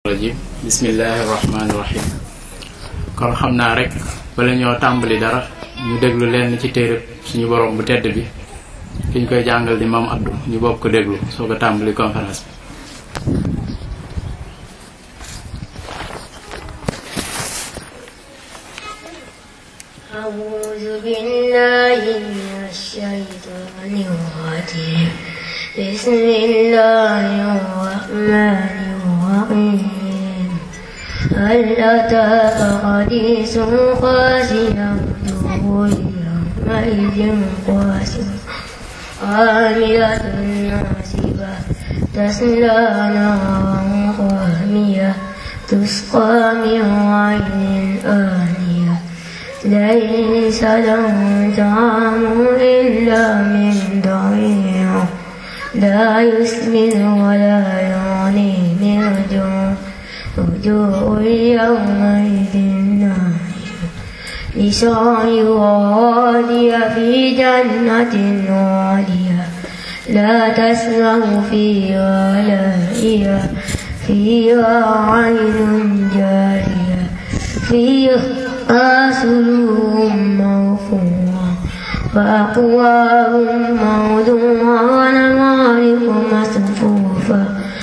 rajim bismillahi rahmaani rahim kon xam naa rek bala ñoo tàmbali dara ñu déglu leen ci téereb suñu borom bu tedd bi ki ñu koy jàngal di maam Abdou ñu bokk ko déglu soo ko tàmbali conférence bi أعوذ بالله من الشيطان الرجيم بسم الله الرحمن الرحيم هل أتاك حديث خاسئة وجوه يومئذ خاسئة عاملة ناصبة تسلى نارا حامية تسقى من عين آنية ليس لهم طعام إلا من ضريع لا يسمن ولا يغني من جوع وجوه يومئذ ناعمة لسعيها راضية في جنة عالية لا تسمع فيها لاهية فيها عين جارية فيها سرور مرفوعة وأكواب موضوعة ونمارق مصفوفة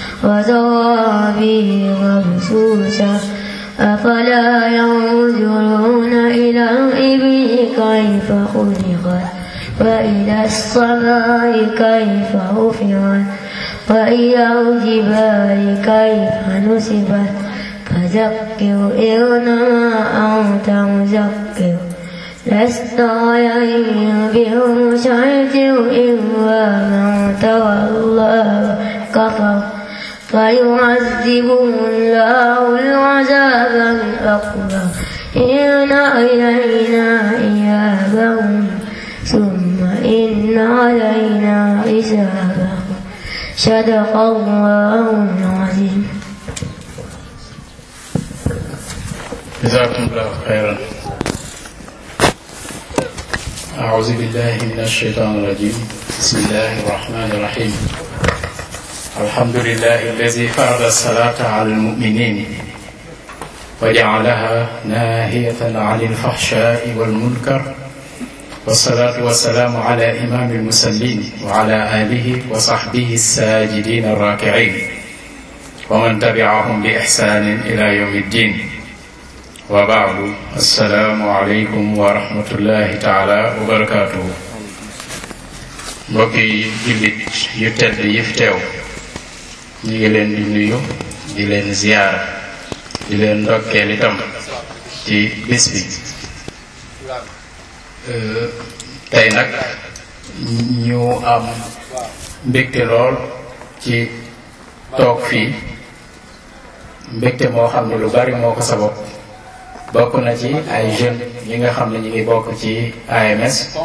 وزرابي مبثوثة أفلا ينظرون إلى الإبل كيف خلقت وإلى السماء كيف رفعت وإلى الجبال كيف نصبت فذكر إنما أنت مذكر لست عليهم بمسيطر إلا من تولى كفر فيعذبه الله العذاب الأكبر إن إلينا إيابهم ثم إن علينا حسابهم صدق الله العظيم jazakumullahu xayran أعوذ بالله من الشيطان الرجيم بسم الله الرحمن الرحيم الحمد لله الذي فرض الصلاة على المؤمنين وجعلها ناهية عن الفحشاء والمنكر والصلاة والسلام على إمام المسلمين وعلى آله وصحبه الساجدين الراكعين ومن تبعهم بإحسان إلى يوم الدين wa baadu assalaamu aleykum wa rahmatullahi taala wa barakaatuhu mbokki jullit yu tedd yi fi teew ñu ngi leen di nuyu di leen ziyaara di leen ndokkeel itam ci bis bi tey nag ñu am mbégte lool ci toog fii mbégte moo xam ne lu bari moo ko sabab bokk na ci ay jeunes yi nga xam ne ñu ngi bokk ci AMS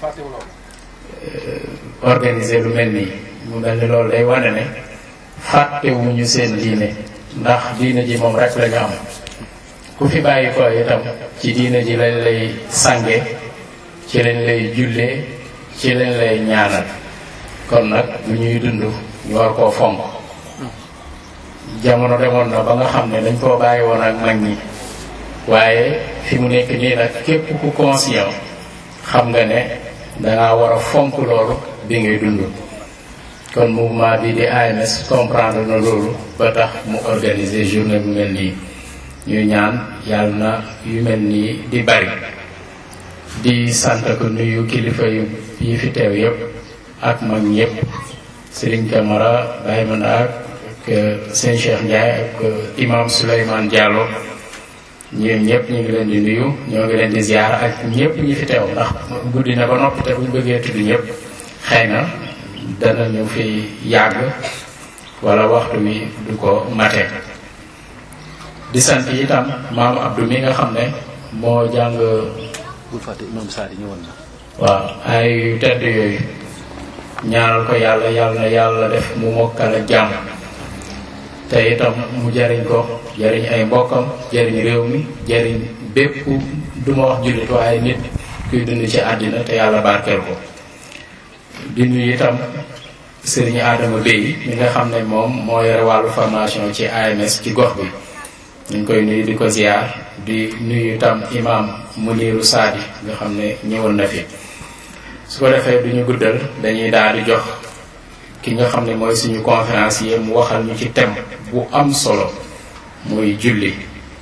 organiser lu mel nii mu mel ni loolu day wane ne fàttewuñu seen diine ndax diine ji moom rek la ñu am ku fi bàyyi ko itam ci diine ji lañ lay sange ci lañ lay jullee ci lañ lay ñaanal kon nag bu ñuy dund ñu war koo fonk jamono demoon na ba nga xam ne dañ koo bàyyi woon ak mag ñi waaye fi mu nekk nii nag képp ku conscient xam nga ne dangaa war a fonk loolu bi ngay dund kon mouvement bi di AMS comprendre na loolu ba tax mu organiser journée bu mel nii ñuy ñaan yàlla na yu mel nii di bari di sant ko nuyu kilifa yu yi fi teew yépp ak mag ñëpp Serigne Camara Baye Mandak ak Sëñ Cheikh Ndiaye ak imam Souleymane Diallo ñoom ñëpp ñu ngi leen di nuyu ñoo ngi leen di ziar ak ñëpp ñi fi teew ndax guddi na ba noppi te buñ bëggee tudd ñëpp xëy na dana ñu fi yàgg wala waxtu wi du ko mate di sant itam maam Abdou mi nga xam ne moo jàng bul fàtte imam Sadi ñëwoon na waaw ay yu tedd yooyu ñaanal ko yàlla yàlla na yàlla def mu mokkal ak jàmm te itam mu jariñ ko jariñ ay mbokkam jariñ réew mi jariñ bépp du ma wax jullit waaye nit kuy dund ci àddina te yàlla barkeel ko di nuyu itam Serigne Adama Bey mi nga xam ne moom moo yore wàllu formation ci AMS ci gox bi ñu ngi koy nuyu di ko ziar di nuyu tam imam Muniru Saadi nga xam ne ñëwoon na fi su ko defee duñu guddal dañuy daal di jox ki nga xam ne mooy suñu conférencier mu waxal ñu ci thème bu am solo muy julli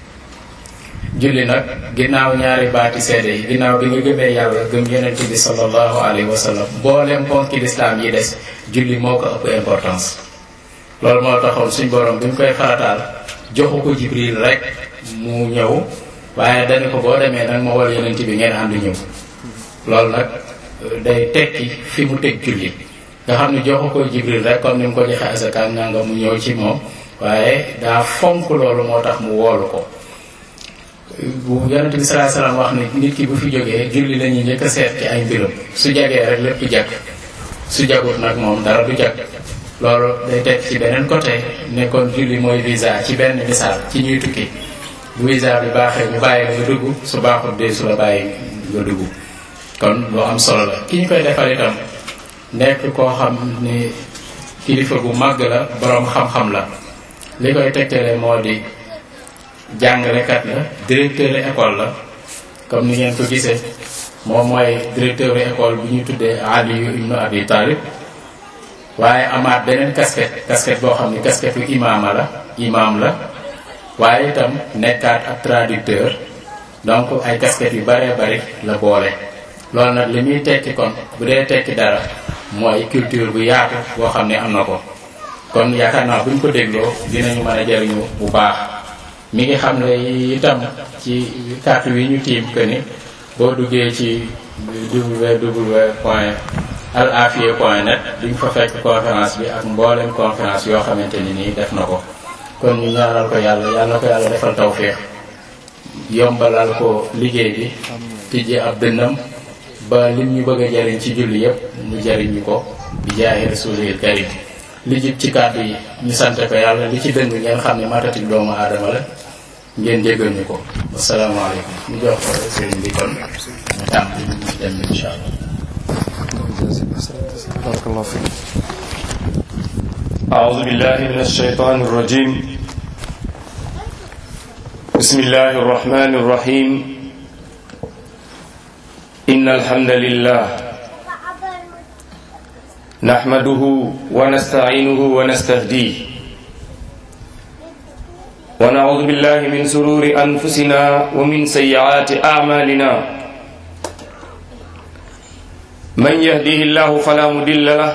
julli nag ginnaaw ñaari baati seede yi ginnaaw bi nga gëmee yàlla gëm yonent bi sallallahu alayhi wa sallam mboolem ponki lislaam yi des julli moo ko ëpp importance loolu moo taxoon suñ borom bi mu koy farataal joxu ko jibril rek mu ñëw waaye dañu ko boo demee nag ma wal yonent bi ngeen ànd ñëw loolu nag day tekki fi mu teg julli nga xam ne joxu ko jibril rek comme ni mu ko joxe asaka nga nga mu ñëw ci moom waaye daa fonk loolu moo tax mu woolu ko bu yonent bi salaa salaam wax ni nit ki bu fi jógee julli la ñuy njëkk a seet ci ay mbiram su jagee rek lépp jag su jagut nag moom dara du jag loolu day teg ci beneen côté nekkoon julli mooy visa ci benn misaal ci ñuy tukki bu visa bi baaxee ñu bàyyi nga dugg su baaxut dee su la bàyyi nga dugg kon lu am solo la ki ñu koy defal itam nekk koo xam ni kilifa bu màgg la boroom xam-xam la li koy tegtale moo di jàngalekat la directeur école la comme ni ngeen ko gisee moom mooy directeur école bi ñu tuddee Aliyu ibnu Abi Talib waaye amaat beneen casquette casquette boo xam ni casquette yu imaama la imaam la waaye itam nekkaat ab traducteur donc ay casquettes yu baree bari la boole loolu nag li muy tekki kon bu dee tekki dara mooy culture bu yaatu boo xam ne am na ko kon yaakaar naa buñ ko dégloo dinañu mën a jariñu bu baax mi ngi xam ne itam ci carte wi ñu tiim que ni boo duggee ci www point al afia point net duñ fa fekk conférence bi ak mboolem conférence yoo xamante ni nii def na ko kon ñu ñaanal ko yàlla yàlla ko yàlla defal tawféex yombalal ko liggéey bi tijji ab dënnam ba lim ñu bëgg a jariñ ci julli yépp mu jariñ ñu ko bi jaahi rasulil karim li jib ci kàddu yi ñu sante ko yàlla li ci dëng ngeen xam ne matatik doomu aadama la ngeen jéggal ñu ko asalaamaaleykum ñu jox ko sëriñ bi kon mu tàmm ñu dem incha allah بارك الله فيك أعوذ بالله من الشيطان الرجيم بسم الله الرحمن الرحيم إن الحمد لله نحمده ونستعينه ونستهديه ونعوذ بالله من سرور أنفسنا ومن سيئات أعمالنا من يهديه الله فلا مضل له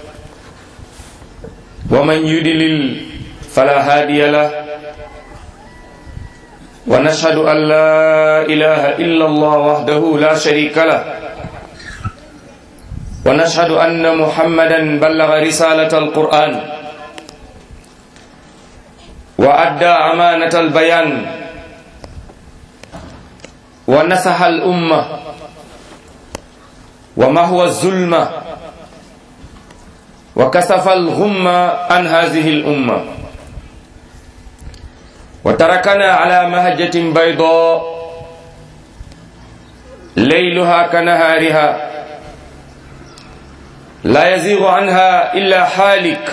ومن يدلل فلا هادي له ونشهد أن لا إله إلا الله وحده لا شريك له ونشهد أن محمدا بلغ رسالة القرآن وأدى أمانة البيان ونصح الأمة ومهو الظلمة وكسف الغمة عن هذه الأمة وتركنا على مهجة بيضاء ليلها كنهارها لا يزيغ عنها إلا حالك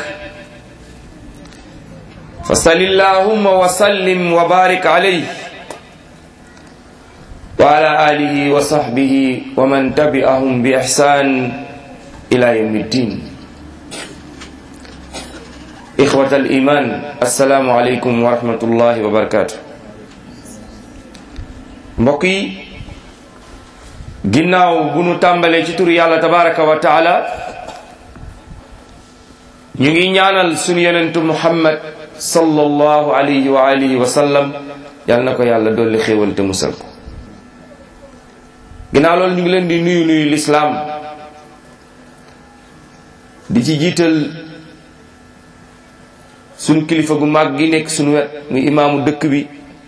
فصل اللهم وسلم وبارك عليه وعلى آله وصحبه ومن تبعهم بإحسان إلى يوم الدين إخوة الإيمان السلام عليكم ورحمة الله وبركاته mbokk yi ginnaaw bu nu tàmbalee ci turu yàlla tabaraka wa taala ñu ngi ñaanal sunu yonentu muhammad sallallahu alayhi wa alihi wa sallam yal na ko yàlla dolli xéewal te musal ko ginnaaw loolu ñu ngi leen di nuyu nuyu lislaam di ci jiital sunu kilifa gu mag gi nekk sunu wet muy imaamu dëkk bi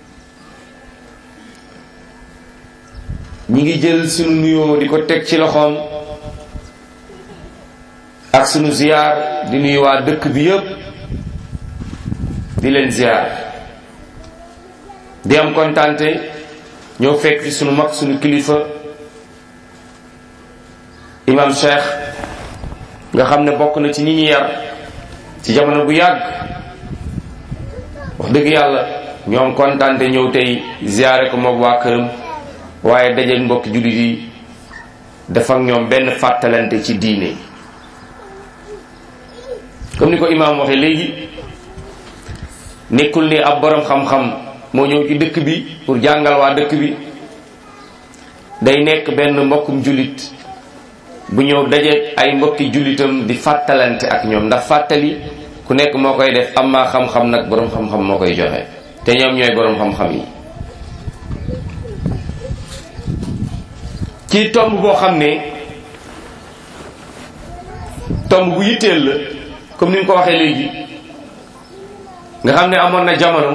ñi ngi jël sunu nuyoo di ko teg ci loxoom ak sunu ziyaar di nuyu waa dëkk bi yépp di leen ziyaar di am kontante ñoo fekk fi sunu mag sunu kilifa imam cheikh nga xam ne bokk na ci ñi ñu yar ci jamono bu yàgg wax dëgg yàlla ñoom kontaante ñëw tey ziyaare ko moog waa këram waaye dajeeg mbokki jullit yi dafa ak ñoom benn fàttalante ci diine comme ni ko imaam waxee léegi nekkul ni ab borom xam-xam moo ñëw ci dëkk bi pour jàngal waa dëkk bi day nekk benn mbokkum jullit bu ñëw dajeeg ay mbokki jullitam di fàttalante ak ñoom ndax fàttali ku nekk moo koy def am maa xam-xam nag borom xam-xam moo koy joxe te ñoom ñooy borom xam-xam yi ci tomb boo xam ne tomb bu yitteel la comme ni nga ko waxee léegi nga xam ne amoon na jamono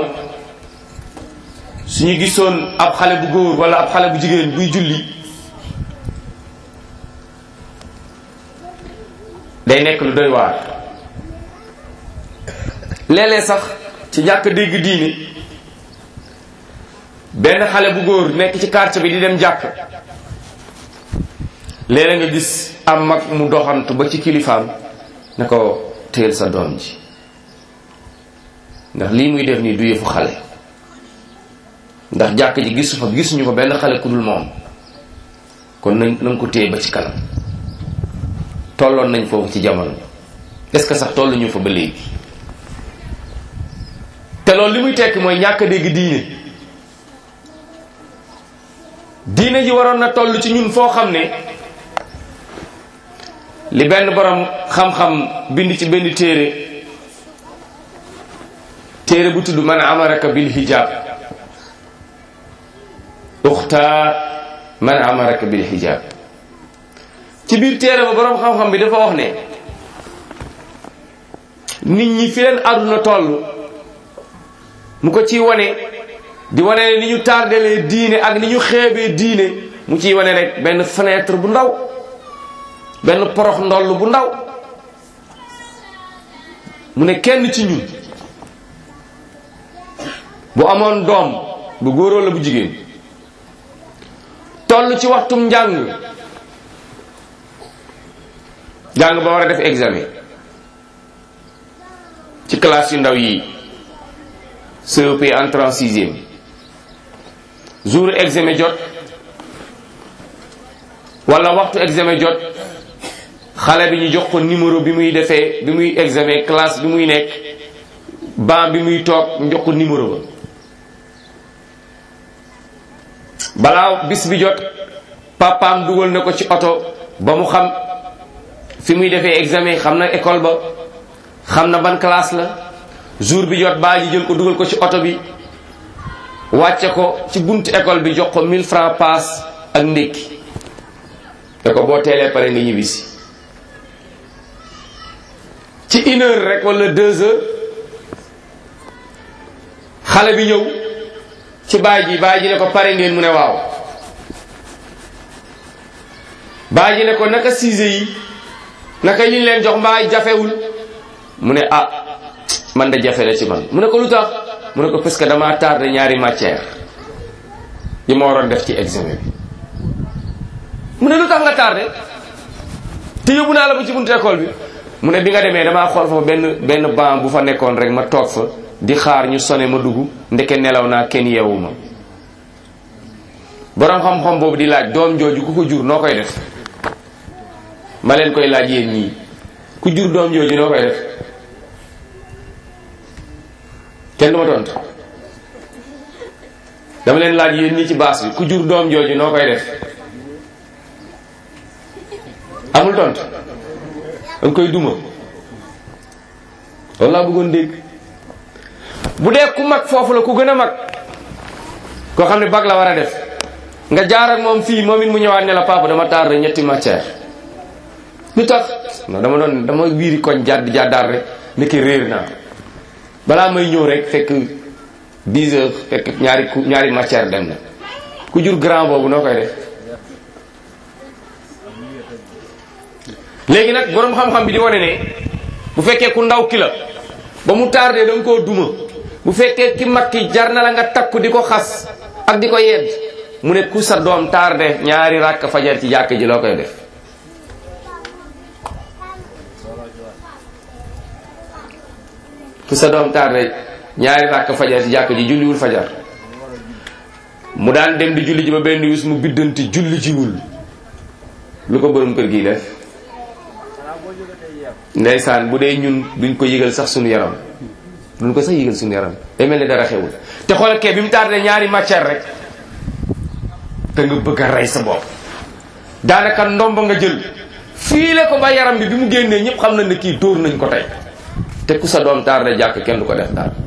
suñu gisoon ab xale bu góor wala ab xale bu jigéen buy julli day nekk lu doy waar léeg-léeg sax ci ñàkk dégg diine benn xale bu góor nekk ci quartier bi di dem jàkk léeg-léeg nga gis am mag mu doxantu ba ci kilifaam ne ko téel sa doom ji ndax lii muy def nii du yëfu xale ndax jàkk ji gisu fa gisuñu ko benn xale ku dul moom kon nañ nañ ko téye ba ci kanam tolloon nañ foofu ci jamono est-ce que sax tolluñu fa ba léegi te loolu li muy tekki mooy ñàkk a dégg diine diine ji waroon na toll ci ñun foo xam ne li benn borom xam-xam bind ci benn téere téere bu tudd man amaraka bil hijab uxta man amaraka bil hijab ci biir téere ba borom xam-xam bi dafa wax ne nit ñi fi leen àdduna toll mu ko ciy wane di wane ne ni ñu tardelee diine ak ni ñu xeebee diine mu ciy wane rek benn fenêtre bu ndaw benn porox ndoll bu ndaw mu ne kenn ci ñun bu amoon doom bu góoroo la bu jigéen toll ci waxtum njàng jàng ba war a def examen ci classe yu ndaw yi CEP entrée en sixième jour examen jot wala waxtu examen jot xale bi ñu jox ko numéro bi muy defee bi muy examen classe bi muy nekk ban bi muy toog ñu jox ko numéro ba balaa bis bi jot papaam dugal na ko ci oto ba mu xam fi muy defee examen xam na école ba xam na ban classe la jour bi jot baa ji jël ko dugal ko ci oto bi wàcce ko ci buntu école bi jox ko 1000 francs paas ak ndékki te ko boo teelee pare nga ñibbisi ci une heure rek wala deux heures xale bi ñëw ci baay ji baay ji ne ko pare ngeen mu ne waaw baay ji ne ko naka siise yi naka liñ leen jox mbaay jafewul mu ne ah man de jafe la ci man mu ne ko lu tax mu ne ko parce que damaa tardé ñaari matière yi ma waroon def ci examen bi mu ne lu tax nga tardé te yóbbu naa la ba ci buntu école bi mu ne bi nga demee damaa xool fa benn benn banc bu fa nekkoon rek ma toog fa di xaar ñu sone ma dugg ndeke nelaw naa kenn yeewu ma boroom xam-xam boobu di laaj doom jooju ku ko jur noo koy def ma leen koy laaj yéen ñii ku jur doom jooju noo koy def kenn du ma tontu dama leen laaj yéen ñii ci baas bi ku jur doom jooju noo koy def amul tontu danga koy duma loolu laa bëggoon dégg bu dee ku mag foofu la ku gën a mag koo xam ne bag la war a def nga jaar ak moom fii moom it mu ñëwaat ne la papa dama tardé ñetti matière lu tax non dama doon dama wiiri koñ jàdd jàddaar rek ndeke réer naa balaa may ñëw rek fekk 10 heures fekk ñaari ku ñaari matière dem na ku jur grand boobu noo koy def léegi nag boroom xam-xam bi di wane ne bu fekkee ku ndaw ki la ba mu tardé da nga koo duma bu fekkee ki mag ki jar na la nga takku di ko xas ak di ko yedd mu ne ku sa doom tardé ñaari ràkk fajar ci jàkk ji loo koy def fu sa doom tardé ñaari ràkk fajar ci jàkk ji julliwul fajar mu daan dem di julli ji ba benn bis mu biddanti julli jiwul lu ko borom kër gi def ndeysaan bu dee ñun duñ ko yëgal sax suñu yaram duñ ko sax yëgal suñu yaram day mel ni dara xewul te xoolal kee bi mu tardé ñaari matière rek te nga bëgg a rey sa bopp daanaka ndomba nga jël fiile ko ba yaram bi bi mu génnee ñëpp xam nañ ne kii dóor nañ ko tey te ku sa doom tardé jàkk kenn du ko def daal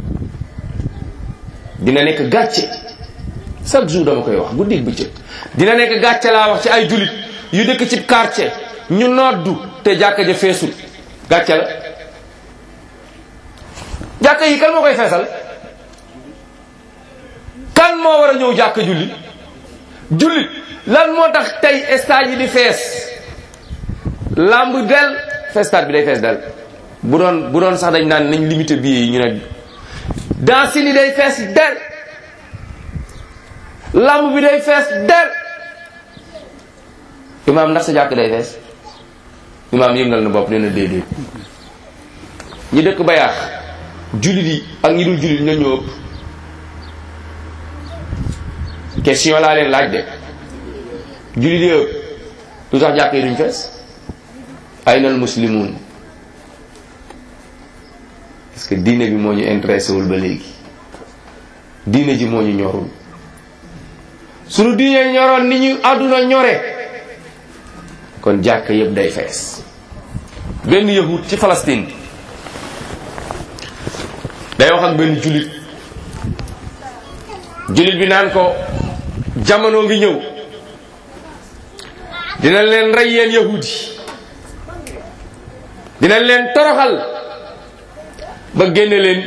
dina nekk gàcce chaque jour dama koy wax guddi bëccëg dina nekk gàcce laa wax ci ay julit yu dëkk ci quartier ñu noddu te jàkka ja feesul gàcce la jàkka yi kan moo koy feesal kan moo war a ñëw jàkka julli jullit lan moo tax tey stade yi di fees lamb del fees stade bi day fees del bu doon bu doon sax dañ naan nañ limité billets yi ñu ne dansin yi day fees del lamb bi day fees del imaam ndax sa jàkk day fees imaam yëngal na bopp nee na déedéet ñi dëkk ba yaax jullit yi ak ñi dul jullit ñoo ñoo ëpp question laa leen laaj de jullit yi ëpp lu tax jàkk yi duñ fees ay nal muslimun parce que diine bi moo ñu intéressé wul ba léegi diine ji moo ñu ñorul suñu diine ñoroon ni ñu àdduna ñore kon jàkk yëpp day fees benn yahud ci Palestine day wax ak benn jullit jullit bi naan ko jamono ngi ñëw dina leen rey yéen yahud yi dina leen toroxal ba génne leen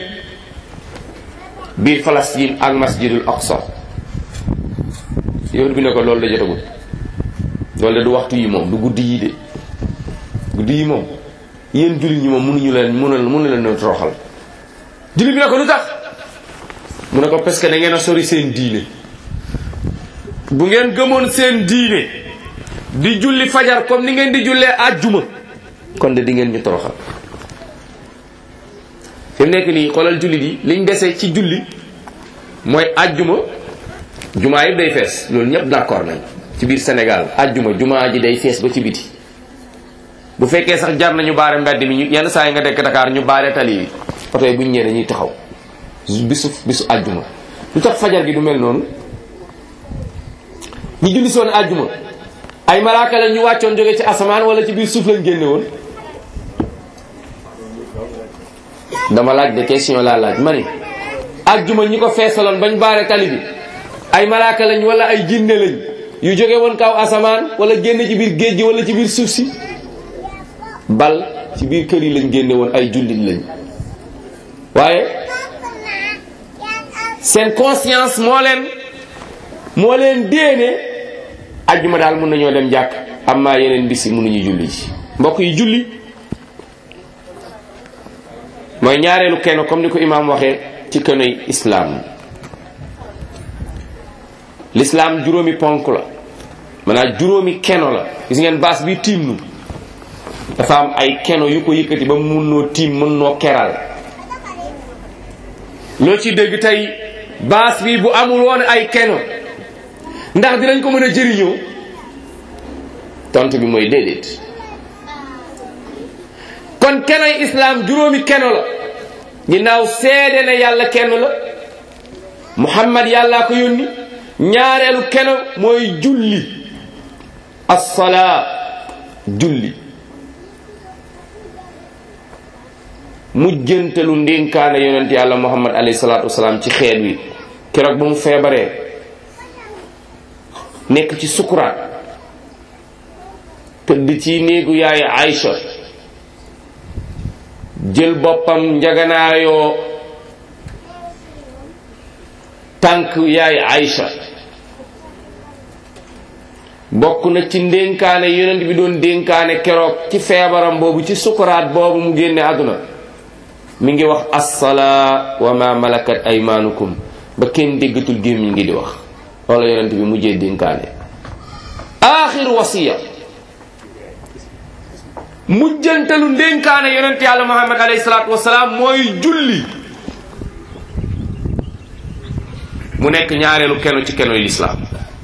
biir Palestine ak masjidul aqsa yahud bi ne ko loolu la jotagul loolu de du waxtu yi moom du guddi yi de guddi yi moom yéen jullit ñi moom mënuñu leen mënu mënu leen toroxal jullit bi ne ko lu tax mu ne ko parce que da ngeen a sori seen diine bu ngeen gëmoon seen diine di julli fajar comme ni ngeen di jullee àjjuma kon de di ngeen ñu toroxal fi mu nekk nii xoolal jullit yi liñ dese ci julli mooy àjjuma jumaa yëpp day fees loolu ñëpp d'accord nañ ci biir Sénégal àjjuma jumaa ji day fees ba ci biti bu fekkee sax jar nañu baare mbedd mi ñu yenn saa yi nga dekk Dakar ñu baare tali yi oto yi bu ñu ñëwee dañuy taxaw bisu bisu àjjuma lu tax fajar gi du mel noonu ñi julli soon àjjuma ay malaaka la ñu wàccoon jóge ci asamaan wala ci biir suuf lañ génne woon dama laaj de question laa laaj ma ni àjjuma ñi ko feesaloon bañ baare tali bi ay malaaka lañ wala ay jinne lañ yu jóge woon kaw asamaan wala génn ci biir géej gi wala ci biir suuf si bal ci biir kër yi lañ génne woon ay jullit lañ waaye seen conscience moo leen moo leen déene ajjuma daal mun nañoo dem jàkk amma yeneen bis yi mënuñu julli ci mbokk yi julli mooy ñaareelu kenn comme ni ko imaam waxee ci kenoy islaam l'islaam juróomi ponk la maanaam juróomi keno la gis ngeen baas bi tiim nu dafa am ay keno yu ko yëkkati ba mun noo tiim mën noo keral loo ci dégg tey baas bi bu amul woon ay keno ndax dinañ ko mën a jëriñoo tontu bi mooy déedéet kon kenoy islaam juróomi keno la ginnaaw seede ne yàlla kenn la muhammad yàllaa ko yónni ñaareelu keno mooy julli assalaa julli mujjantelu ndénkaane yonent yàlla muhammad alayhi salaatu wasalaam ci xeet wi keroog ba mu feebaree nekk ci sukuraat tëdd ci néegu yaay Aïcha jël boppam njaganaayoo tànk yaay Aïcha bokk na ci ndénkaane yonent bi doon dénkaane keroog ci feebaram boobu ci sukuraat boobu mu génne àdduna mi ngi wax assalaa wa ma malakat aymaanukum ba kenn déggatul gémmiñ ngi di wax wala yonent bi mujjee dénkaane aaxir wasiya mujjantalu ndénkaane yonent yàlla muhammad alayhi salaatu wasalaam mooy julli mu nekk ñaareelu keno ci keno yi lislaam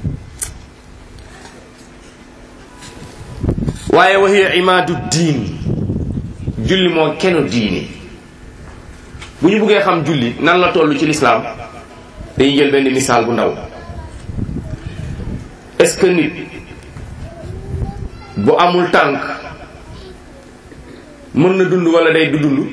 waaye wa hiya imaadu diin julli moo keno diine bu ñu buggee xam julli nan la toll ci lislaam dañuy jël benn misaal bu ndaw est-ce que nit bu amul tànk mën na dund wala day du dund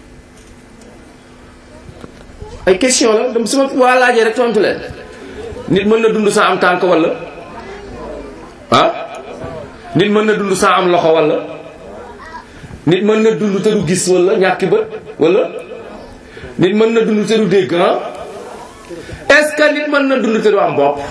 ay question la dama suma waa laajee rek tontu leen nit mën na dund sans am tànk wala ah nit mën na dund sans am loxo wala nit mën na dund te du gis wala ñàkki bët wala nit mën na dund te du dégg ah est-ce que nit mën na dund te du am bopp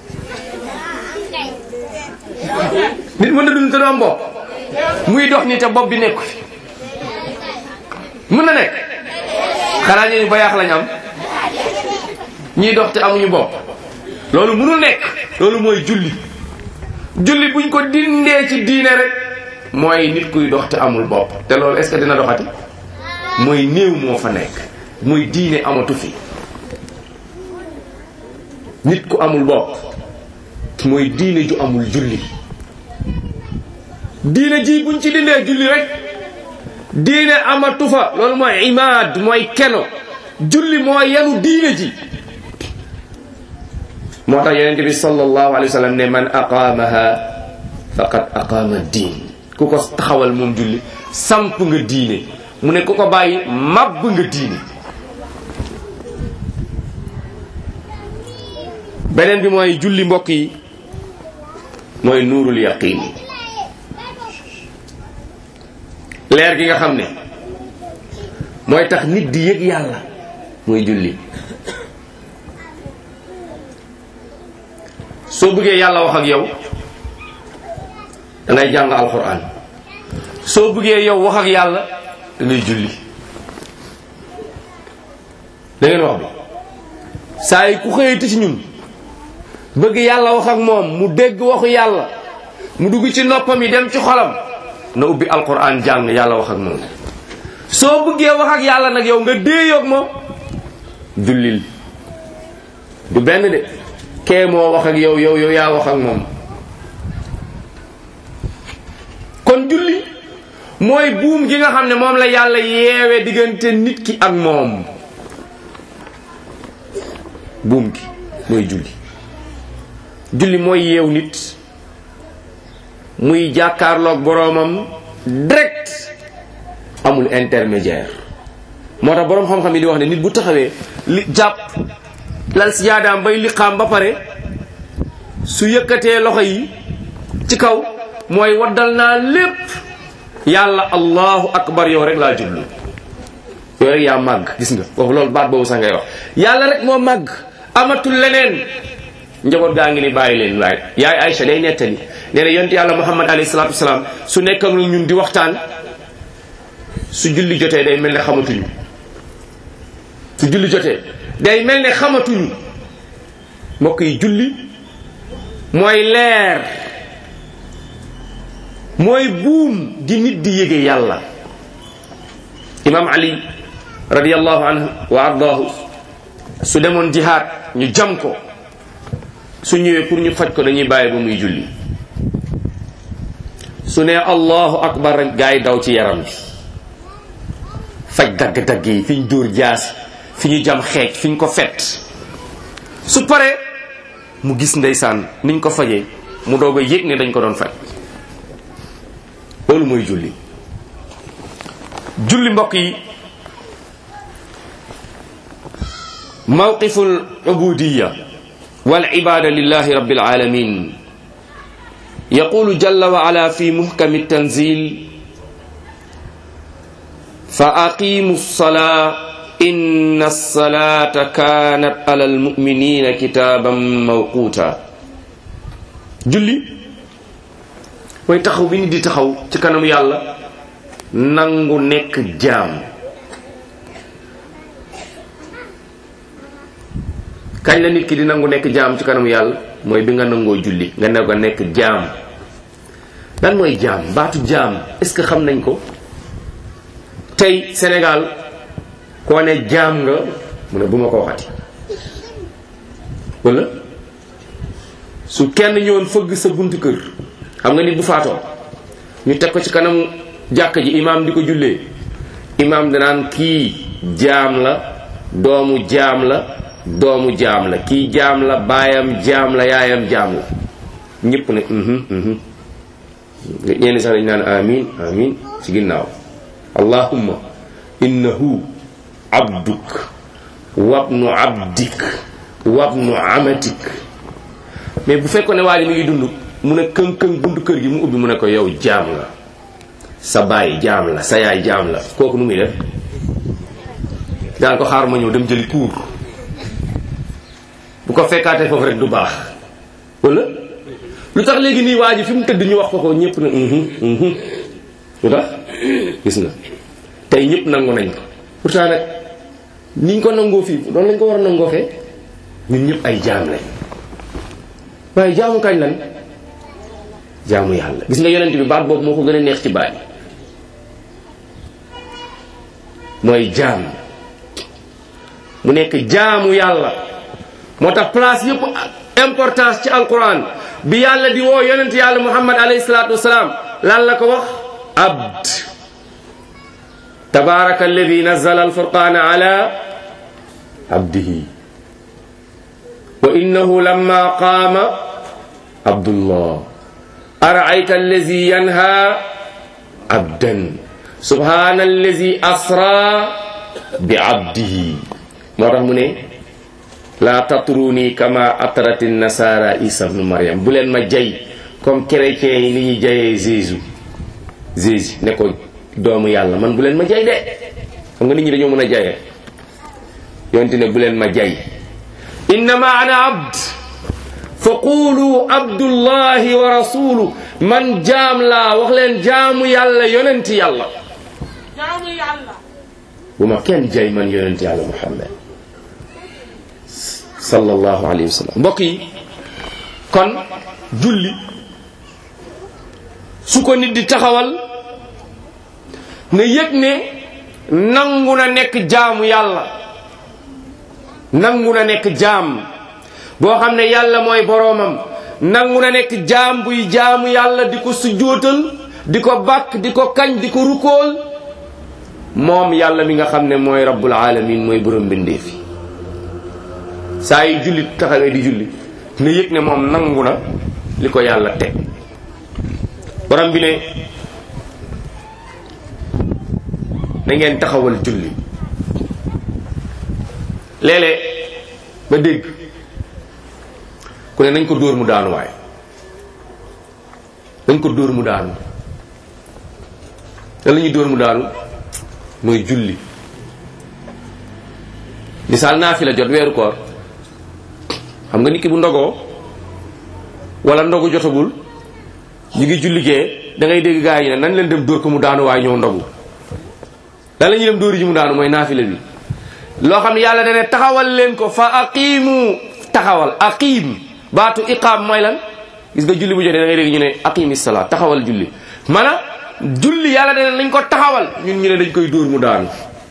nit mën na dund te du am bopp muy dox ni te bopp bi nekku fi mën na nekk xanaa ñu ni bayaax lañ am ñiy dox te amuñu bopp loolu mënul nekk loolu mooy julli julli buñ ko dindee ci diine rek mooy nit kuy dox te amul bopp te loolu est-ce que dina doxati mooy néew moo fa nekk mooy diine amatu fi nit ku amul bopp mooy diine ju amul julli diine ji buñ ci dindee julli rek diine amatu fa loolu mooy imaad mooy keno julli moo yenu diine ji moo tax yonente bi sallallahu alayhi wa sallam ne man aqaamaha faqad aqaama diin ku ko taxawal moom julli samp nga diine mu ne ku ko bàyyi màbb nga diine beneen bi mooy julli mbokk yi mooy nuurul yaqiin leer gi nga xam ne mooy tax nit di yëg yàlla mooy julli soo bëggee yàlla wax ak yow da ngay jàng alxuraan soo bëggee yow wax ak yàlla da ngay julli da ngeen wax bi saa yi ku xëyati ci ñun bëgg yàlla wax ak moom mu dégg waxu yàlla mu dugg ci noppam yi dem ci xolam na ubbi alquran jàng yàlla wax ak moom soo bëggee wax ak yàlla nag yow nga déeyoog moom jullil du benn de kee moo wax ak yow yow yow yaa wax ak moom kon julli mooy buum gi nga xam ne moom la yàlla yeewe diggante nit ki ak moom buum gi mooy julli julli mooy yeew nit muy jàkkaarloog boroomam direct amul intermédiaire moo tax boroom xam-xam yi di wax ne nit bu taxawee li jàpp lal si yaadaam bay liqaam ba pare su yëkkatee loxo yi ci kaw mooy waddal naa lépp yàlla allahu akbar yow rek laa jublu yow rek yaa màgg gis nga foofu loolu baat boobu sax ngay wax yàlla rek moo màgg amatul leneen njaboot gaa ngi ni bàyyi leen waaye yaay Aïcha day nettali nee na yonent yàlla muhammad alayhi salaatu wasalaam su nekk ak ñun di waxtaan su julli jotee day mel ne xamatuñu su julli jotee day mel ne xamatuñu mbokk yi julli mooy leer mooy buum gi nit di yége yàlla imam ali radiallahu anhu wa ardaahu su demoon jihaad ñu jam ko su ñëwee pour ñu faj ko dañuy bàyyi ba muy julli su ne allahu akbar rek gaa yi daw ci yaram bi faj dagg-dagg yi fi ñu dóor jaas fi ñu jam xeej fi ñu ko fet su paree mu gis ndeysaan niñ ko fajee mu doog a yëg ne dañ ko doon faj loolu mooy julli julli mbokk yi mawqifu al ubudiya wal ibada lillahi rabbil alamin يقول جل وعلا في محكم التنزيل فأقيموا الصلاة إن الصلاة كانت على المؤمنين كتابا موقوتا julli mooy taxaw bi nit di taxaw ci kanam yàlla nangu nekk jaam kañ la nit ki di nangu nekk jaam ci kanam yàlla mooy bi nga nangoo julli nga ne ko nekk jaam lan mooy jaam baatu jaam est-ce que xam nañ ko tey Sénégal koo ne jaam nga mu ne bu ma ko waxati wala su kenn ñëwoon fëgg sa buntu kër xam nga nit bu faatoo ñu teg ko ci kanamu jàkk ji imaam di ko jullee imaam danaan kii jaam la doomu jaam la doomu jaam la kii jaam la baayam jaam la yaayam jaam la ñëpp ne mhm mhm ñenn sax dañ naan amin amin ci ginnaaw allahumma innahu abduk wabnu abdik wabnu amatik mais bu fekkoon ne waa ji mi ngi dund mu ne këng këng buntu kër gi mu ubbi mu ne ko yow jaam nga sa baay jaam la sa yaay jaam la kooku nu muy def daan ko xaar ma ñëw dem jëli kuur bu ko fekkaatee foofu rek du baax wala lu tax léegi nii waa ji fi mu tëdd ñu wax ko ko ñëpp ne mhm mhm lu tax gis nga tey ñëpp nangu nañ ko pourtant nag niñ ko nangoo fii doon lañ ko war a nangoo fee ñun ñëpp ay jaam lañ waaye jaamu kañ lan jaamu yàlla gis nga yonent bi baat boobu moo ko gën a neex ci baat yi mooy jaam mu nekk jaamu yàlla moo tax place yëpp importance ci alquran bi yàlla di woo yonent yàlla muhammad alayhi salaatu wasalaam lan la ko wax abd tabaraka alladi nazala alfurqana ala abdihi wa innahu lamma qaama abdullah araayta allazi yanha abdan subhana allazi asra bi abdihi moo tax mu ne la tatruni kama atrat nasara isa bnu mariam bu leen ma jay comme chrétiens yi ni ñuy jayee jésus jésus ne ko doomu yàlla man bu leen ma jay de xam nga nit ñi dañoo mën a jayee yonte ne bu leen ma jay innama ana abd fa qulu abdullahi wa rasulu man jaam laa wax leen jaamu yàlla yonenti yàlla jaamu yàlla bu ma kenn jay man yonenti yàlla muhammad sallallahu alayhi wa sallam mbokk yi kon julli su ko nit di taxawal na yëg ne nangu na nekk jaamu yàlla nangu na nekk jaam boo xam ne yàlla mooy boroomam nangu na nekk jaam buy jaamu yàlla di ko sujjóotal di ko bàkk di ko kañ di ko rukool moom yàlla mi nga xam ne mooy rabbul alamin mooy borom mbindeef yi saa yi julli taxawee di julli na yëg ne moom nangu na li ko yàlla teg borom bi ne na ngeen taxawal julli léeg-léeg ba dégg ku ne nañ ko dóor mu daanu waaye nañ ko dóor mu daanu te la ñuy dóor mu daanu mooy julli misaal naa fi la jot weeru koor xam nga nit ki bu ndogoo wala ndogu jotagul ñu ngi julli gee da ngay dégg gaa yi ne nañ leen dem dóor ko mu daanu waaye ñëw ndogu lan la ñuy dem dóori ji mu daanu mooy naafila bi loo xam ne yàlla dane taxawal leen ko fa aqimu taxawal aqim baatu iqaam mooy lan gis nga julli bu jotee da ngay dégg ñu ne aqimi salaat taxawal julli mana julli yàlla dane nañ ko taxawal ñun ñu ne dañ koy dóor mu daanu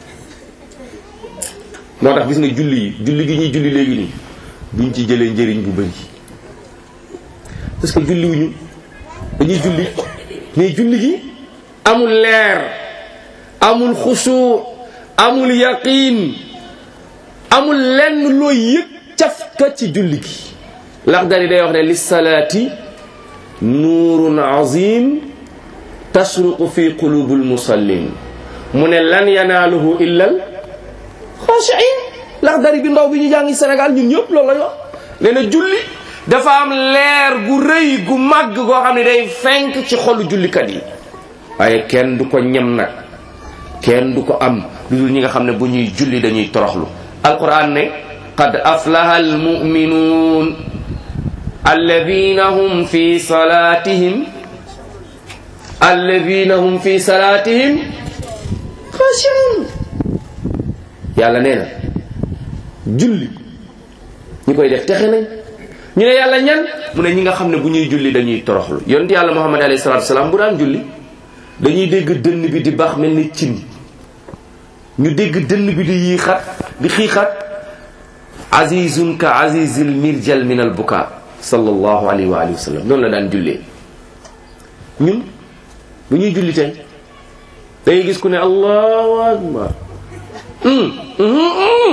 moo tax gis nga julli yi julli gi ñuy julli léegi nii duñ ci jëlee njëriñ bu bëri parce que julli wuñu dañuy julli mais julli gi amul leer amul xusu amul yaqin amul lenn looy yëg cafka ci julli gi laxdari day wax ne lissalaati nuurun azim tasruqu fi qulubi almusallin mu ne lan yanaaluhu illa al xaashiin laxdari bi ndaw bi ñu jàngi Sénégal ñun ñëpp loolu la wax nee na julli dafa am leer gu rëy gu màgg goo xam ne day fenk ci xolu jullikat yi waaye kenn du ko ñem nag kenn du ko am lu dul ñi nga xam ne bu ñuy julli dañuy toroxlu alquran ne qad aflaha almuminuun alladina hum fi salatihim alladina hum fi salatihim xaashiun yàlla nee na julli ñi koy def texe nañ ñu ne yàlla ñan mu ne ñi nga xam ne bu ñuy julli dañuy toroxlu yonent yàlla muhammad alayhi salatu wasalaam bu daan julli dañuy dégg dënn bi di baax mel ni cin ñu dégg dënn bi di yiixat di xiixat azizun ka azizil mirjal min al buka sallallahu alayhi wa alihi wa sallam noonu la daan jullee ñun bu ñuy julli tey dangay gis ku ne allahu akbar hum hum hum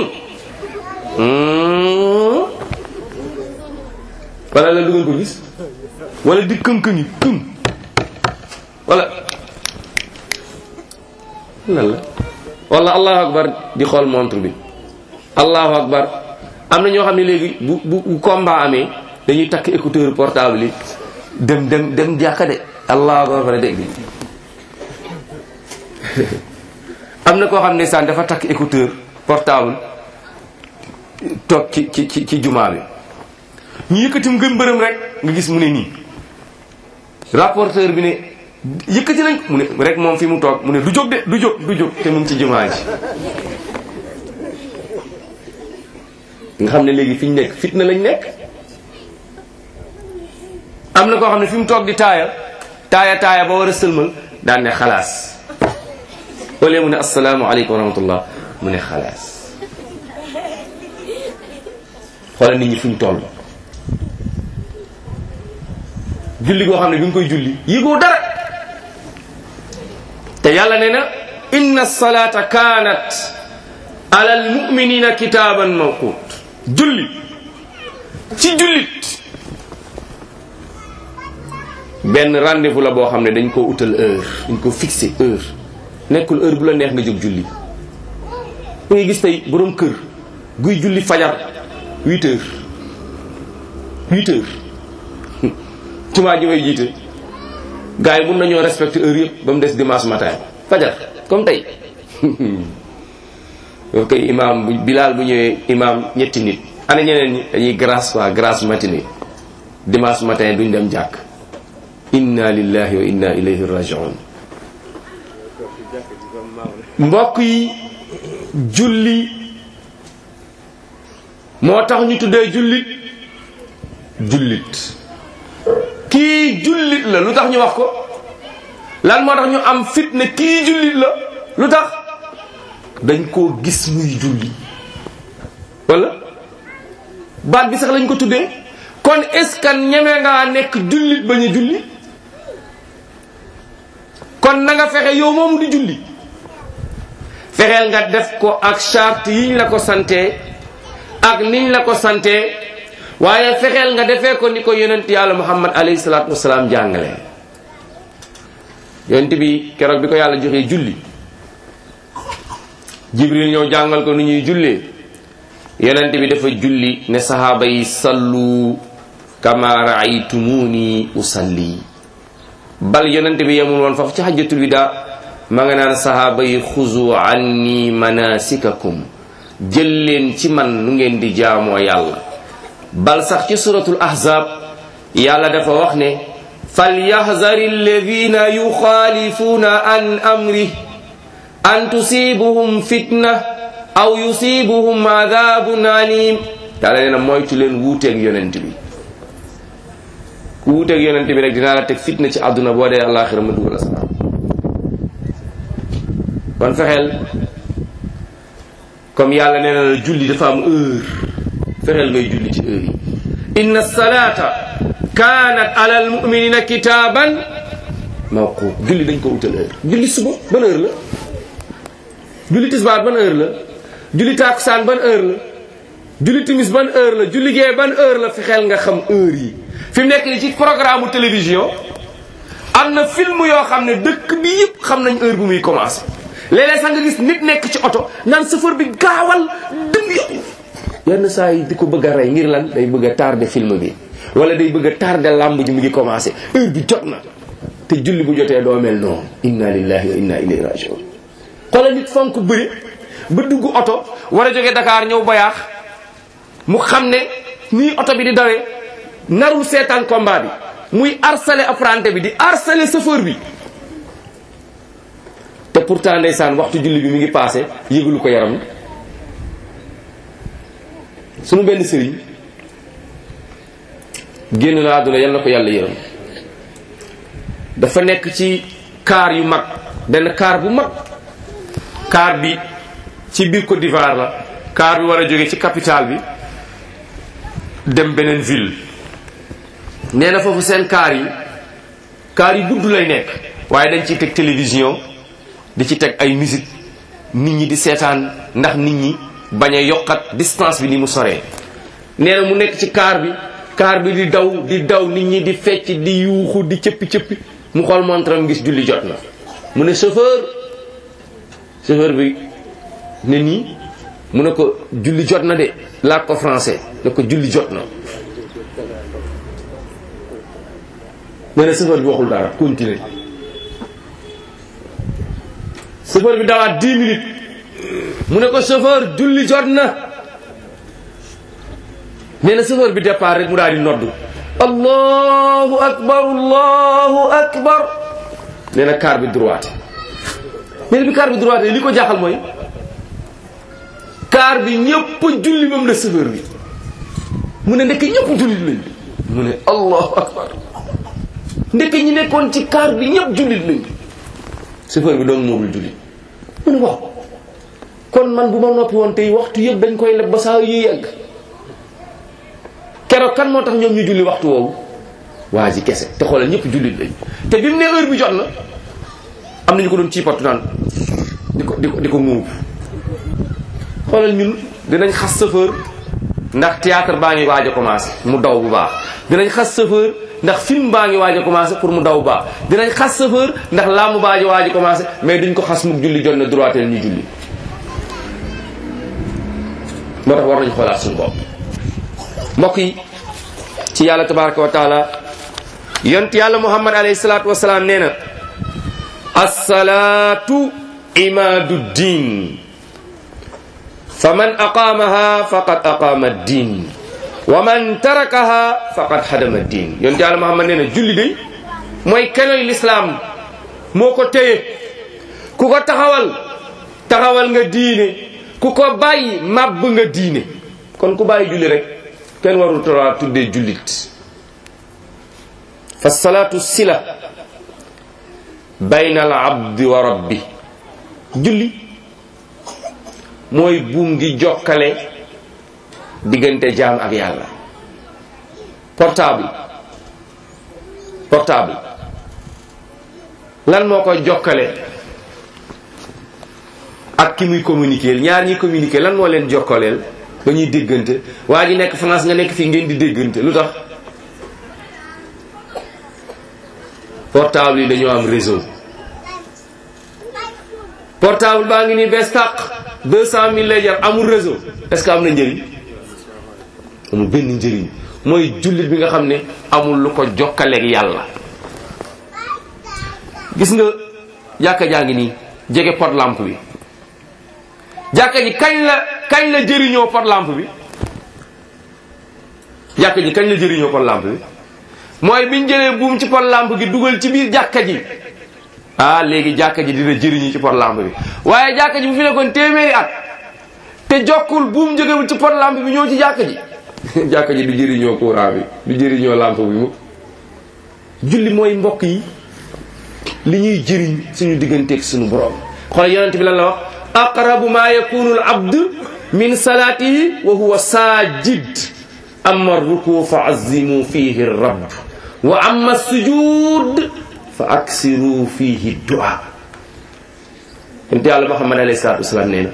hum wala la du ngeen ko gis wala di kënkëngi këm wala lan la wala allahu akbar di xool montre bi allahu akbar am na ñoo xam ne léegi bu bu bu combat amee dañuy takk écouteur portable yi dem dem dem jàkka de allahu akbar fa dégg am na koo xam ne saan dafa takk écouteur portable toog ci ci ci ci jumaa bi ñu yëkkati mu gën mbërëm rek nga gis mu ne nii rapporteur bi ne yëkkati nañ mu ne rek moom fi mu toog mu ne du jóg de du jóg du jóg te mu ngi ci jumaa ji nga xam ne léegi fi ñu nekk fitna lañ nekk am na koo xam ne fi mu toog di taaya taaya taaya ba war a sëlmal daan ne xalaas wala mu ne asalaamaaleykum wa rahmatullah mu ne xalaas xoolal nit ñi fu ñu toll julli goo xam ne bi nga koy julli yëgoo dara te yàlla nee na inna salata kaanat ala almuminina kitaaban mawqut julli ci jullit benn rendez-vous la boo xam ne dañ koo utal heure dañ ko fixé heure nekkul heure bu la neex nga jóg julli da ngay gis tey boroom kër guy julli fajar huit heures huit heures jumaa ji may jiite gars yi mun nañoo respecter heure yëpp ba mu des dimanche matin fajar comme tey yow kay imam bu bilaal bu ñëwee imam ñetti nit ana ñeneen ñi dañuy grâce quoi grâce matinée dimanche matin duñ dem jàkk inna lillahi wa inna ilayhi rajiun mbokk yi julli moo tax ñu tuddee jullit jullit kii jullit la lu tax ñu wax ko lan moo tax ñu am fit ne kii jullit la lu tax dañ koo gis muy julli wala baat bi sax lañ ko tuddee kon est-ce que ñeme ngaa nekk jullit bañ a julli kon na nga fexe yow moom di julli fexeel nga def ko ak charte yiñ la ko sante ak niñ la ko sante waaye fexeel nga defee ko ni ko yonent yàlla muhammad alayhi salaatu wasalaam jàngale yonent bi keroog bi ko yàlla joxee julli jibril ñëw jàngal ko nu ñuy jullee yonent bi dafa julli ne sahaaba yi sallu kama raaytumuni usalli bal yonent bi yemul woon foofu ci hajjatul wida ma nga naan sahaaba yi xuzu anni manasikakum jël leen ci man nu ngeen di jaamoo yàlla bal sax ci suratul ahzab yàlla dafa wax ne falyahzari alladina yuxaalifuuna an amri an tusibuhum fitna aw yusibuhum adabun alim yàlla nee na moytu leen wuuteeg yonent bi ku wuuteeg yonent bi rek dinaa la teg fitna ci àdduna boo dee àllaaxira ma dugal asalaam kon fexeel comme yàlla nee na la julli dafa am heure fexeel ngay julli ci heure yi inna salata kanat ala almuminina kitaban mawqut julli dañ ko utal heure julli suba ban heure la julli tisbaar ban heure la julli takusaan ban heure la julli timis ban heure la julli gee ban heure la fexeel nga xam heure yi fi mu nekk ni ci programme télévision am na film yoo xam ne dëkk bi yëpp xam nañ heure bu muy commencé léeg-léeg sax nga gis nit nekk ci oto naan chauffeur bi gaawal dem yow yenn saa yi di ko bëgg a rey ngir lan day bëgg a tardé film bi wala day bëgg a tardé lamb ji mu ngi commencé heure bi jot na te julli bu jotee doo mel noonu inna lillahi wa inna ilayhi rajiun xoolal nit fonk bëri ba dugg oto war a jóge Dakar ñëw bayaax mu xam ne nii oto bi di dawee narul seetaan combat bi muy harcelé apprenti bi di harcelé chauffeur bi te pourtant ndeysaan waxtu julli bi mi ngi passé yëgulu ko yaram sunu benn sëriñ génn na àdduna yal na ko yàlla yërëm dafa nekk ci kaar yu mag benn kaar bu mag kaar bi ci biir Côte d'Ivoire la kaar bi war a jóge ci capitale bi dem beneen ville nee na foofu seen kaar yi kaar yi gudd lay nekk waaye dañ ciy teg télévision di ci teg ay musique nit ñi di seetaan ndax nit ñi bañ a yokkat distance bi ni mu soree nee na mu nekk ci kaar bi kaar bi di daw di daw nit ñi di fecc di yuuxu di cëppi cëppi mu xool montram gis julli jot na mu ne chauffeur chauffeur bi ne nii mu ne ko julli jot na de laaj ko français ne ko julli jot na nee na chauffeur bi waxul dara continuer chauffeur bi dawaat 10 minutes mu ne ko chauffeur julli jot na nee na chauffeur bi départ rek mu daal di noddu allahu akbar allahu akbar nee na car bi droite nee na bi car bi droite li ko jaaxal mooy car bi ñëpp julli ba mu ne chauffeur bi mu ne ndekk ñëpp jullit lañ mu ne allahu akbar ndekk ñi nekkoon ci car bi ñëpp jullit lañ chauffeur bi doon moomul jullit mu ne waaw kon man bu ma noppi woon tey waxtu yëpp dañ koy leb ba saa yu yegg keroog kan moo tax ñoom ñu julli waxtu woowu waa ji kese te xoolal ñëpp jullit lañ te bi mu ne heure bi jot na am na ñu ko doon ciipatu naan di ko di ko di ko muub xoolal ñun dinañ xas chauffeur ndax théâtre baa ngi waaj a commencé mu daw bu baax dinañ xas chauffeur ndax film baa ngi waaj a commencé pour mu daw bu baax dinañ xas chauffeur ndax laamu baa ngi waaj a commencé mais duñ ko xas muk julli jot na droiteel ñu julli moo tax war nañ xoolaat suñu bopp mbokk yi ci yàlla tabaraka wa taala yont yàlla muhammad alayhi salaatu wasalaam nee na assalaatu imaadu diin fa man aqaamaha faqad aqaama diin wa man tarakaha faqad hadama diin yont yàlla muhammad nee na julli day mooy kenoy lislaam moo ko téye ku ko taxawal taxawal nga diine ku ko bàyyi màbb nga diine kon ku bàyyi julli rek kenn warul tolaa tuddee jullit fa salaatu sila bayna al abdi wa rabbi julli mooy buum gi jokkale diggante jaam ak yàlla portable portable lan moo koy jokkale ak ki muy communiquer ñaar ñi communiquer lan moo leen jokkaleel ba ñuy déggante waa ji nekk France nga nekk fii ngeen di déggante lu tax portable yi dañoo am réseau portable baa ngi nii bees tàq deux cent mille lay jar amul réseau est-ce que am na njëriñ amul benn njëriñ mooy jullit bi nga xam ne amul lu ko jokkaleeg yàlla gis nga jàkka jaa ngi nii jege pot lampe bi jàkka ji kañ la kañ la jëriñoo pot lampe bi jàkka ji kañ la jëriñoo pot lampe bi mooy biñ jëlee buum ci pot lampe gi dugal ci biir jàkka ji ah léegi jàkka ji dina jëriñu ci pot lampe bi waaye jàkka ji bu fi nekkoon téeméeri at te jokkul buum jógewul ci pot lampe bi ñëw ci jàkka ji jàkka ji du jëriñoo courant bi du jëriñoo lampe bi mu julli mooy mbokk yi li ñuy jëriñ suñu digganteeg suñu borom xoolal yonent bi lan la wax aqrabu ma yakunu al abd min salatihi wa huwa sajid amma ruku fa azimu fihi rabb wa amma sujud fa aksiru fihi dua yonent yàlla muhammad alayhi salatu wasalaam nee na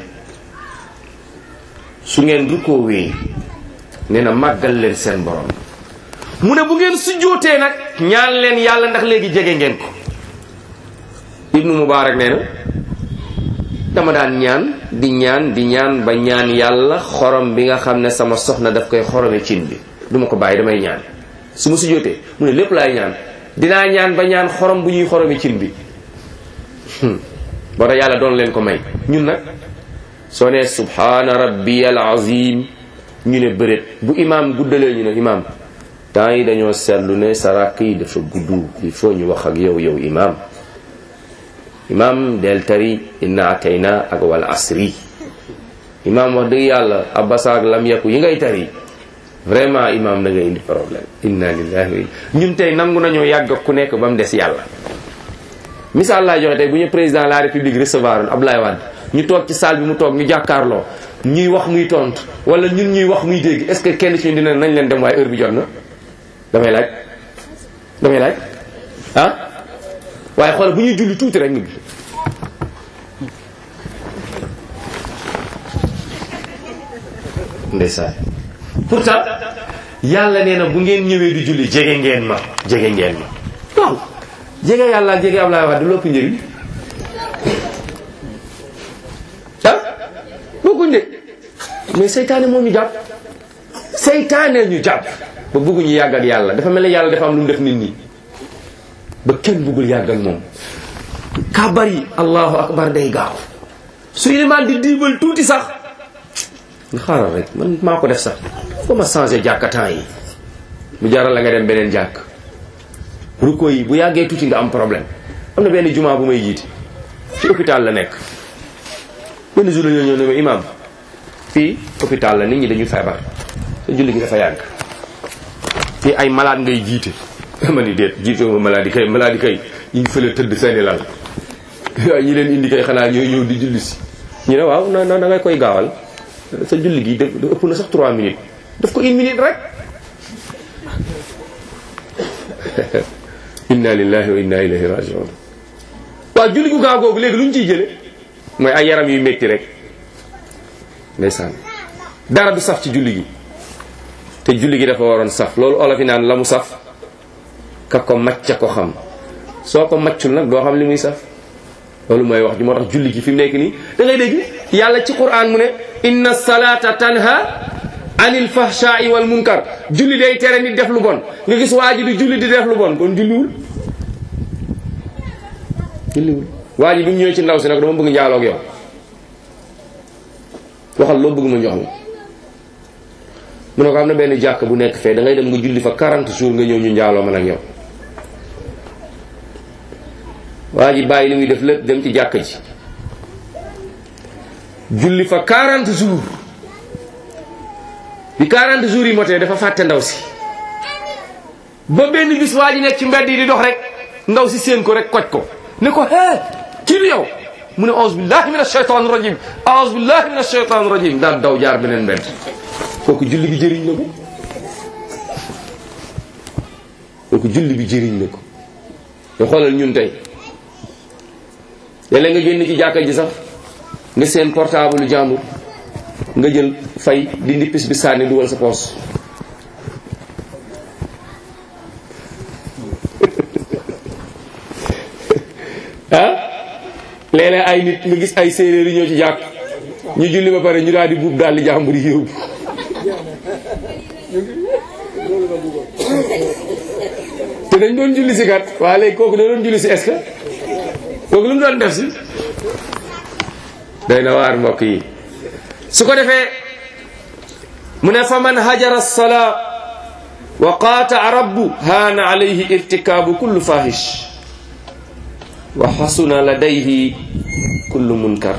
su ngeen rukoowee nee na màggal leen seen borom mu ne bu ngeen sujjootee nag ñaan leen yàlla ndax léegi jege ngeen ko ibnu mubarak nee na dama daan ñaan di ñaan di ñaan ba ñaan yàlla xorom bi nga xam ne sama soxna daf koy xorome cin bi duma ko bàyyi damay ñaan su ma sujjootee mu ne lépp laay ñaan dinaa ñaan ba ñaan xorom bu ñuy xorome cin bi boo tax yàlla doon leen ko may ñun nag soo nee subhaana rabbiyal azim ñu ne bëreet bu imaam guddalee ñu ne imaam temps yi dañoo seetlu ne sa rakk yi dafa gudd il faut ñu wax ak yow yow imaam imaam del tari inna atayna ak wal asri imaam wax dëgg yàlla abasa ak lam yakku yi ngay tari vraiment imam da ngay indi problème inna lillahi wa inna ñun tey nangu nañoo yàgg ak ku nekk ba mu des yàlla misaal laa joxe tey bu ñu président de la république recevoir Abdoulaye Wade ñu toog ci salle bi mu toog ñu jàkkaarloo ñuy wax muy tontu wala ñun ñuy wax muy dégg est ce que kenn ci ñun dina nañ leen dem waaye heure bi jot na damay laaj damay laaj ah waaye xool bu ñuy julli tuuti rek ñu ndeysaan pourtant yàlla nee na bu ngeen ñëwee di julli jege ngeen ma jege ngeen ma waaw jege yàlla ak jege Ablaye Wade lopp njëriñ ah bokkuñ de mais seytaane moo ñu jàpp seytaane ñu jàpp ba bëgguñu yàgg ak yàlla dafa mel ne yàlla dafa am lu mu def nit ñi ba kenn bëggul yàgg ak moom kabar yi allahu akbar day gaaw su ilimaan di diibal tuuti sax nga xaaral rek man maa ko def sax foo ma changé jàkkataan yi mu jaral la nga dem beneen jàkk ruko yi bu yàggee tuuti nga am problème am na benn jumaa bu may jiite ci hôpital la nekk benn jour la ñoo ñëw ne ma imam fii hôpital la nit ñi dañu feebar sa julli gi dafa yàgg fii ay malade ngay jiite ma ni déet jiite ma maladie kay maladie kay ñu ngi fële tëdd seeni lal waaye ñi leen indi kay xanaa ñooy ñëw di julli si ñu ne waaw na na ngay koy gaawal sa julli gi da ëpp na sax 3 minutes daf ko une minute rek inna lillahi wa inna ilayhi rajiun waaw julli gu gaaw googu léegi lu ñu ciy jële mooy ay yaram yu métti rek ndeysaan dara du saf ci julli gi te julli gi dafa waroon saf loolu olof yi naan la mu saf ka ko macca ko xam soo ko maccul nag doo xam li muy saf loolu mooy wax ji moo tax julli gi fi mu nekk nii da ngay dégg yàlla ci quran mu ne inna salata tanha anil fahsha'i wal munkar julli day tere nit def lu bon nga gis waa ji di julli di def lu bon kon julliwul julliwul waa ji bi mu ñëwee ci ndaw si nag dama bëgg njaaloo ak yow waxal loo bëgg ma jox la mu ne ko am na benn jàkk bu nekk fee da ngay dem nga julli fa 40 jours nga ñëw ñu njaaloo man ak yow waa ji bàyyi li muy def lépp dem ci jàkk ji julli fa 40 jours bi 40 jours yi motee dafa fàtte ndaw si ba benn bis waa ji nekk ci mbedd yi di dox rek ndaw si séen ko rek koj ko ne ko hee kii du yow mu ne auzu billahi min ashaytan rajim auzu billahi min ashaytan rajim daal daw jaar beneen mbedd kooku julli bi jëriñ na ko kooku julli bi jëriñ na ko te xoolal ñun tey léeg-léeg nga génn ci jàkka ji sax nga seen portable lu jàmbur nga jël fay di ndippis bi sànni dugal sa poos ah léeg-léeg ay nit nga gis ay séeréer yi ñëw ci jàkk ñu julli ba pare ñu daal di buub daal di jàmbur yi yóbbu te dañ doon julli si kat waa léegi kooku da doon julli si est-ce que kooku lu mu doon def si day na waar mbokk yi su ko defee mu ne fa man hajara salaa wa qaataa rabbu haana alayhi irtikaabu kullu fahish wa xasuna ladayhi kullu munkar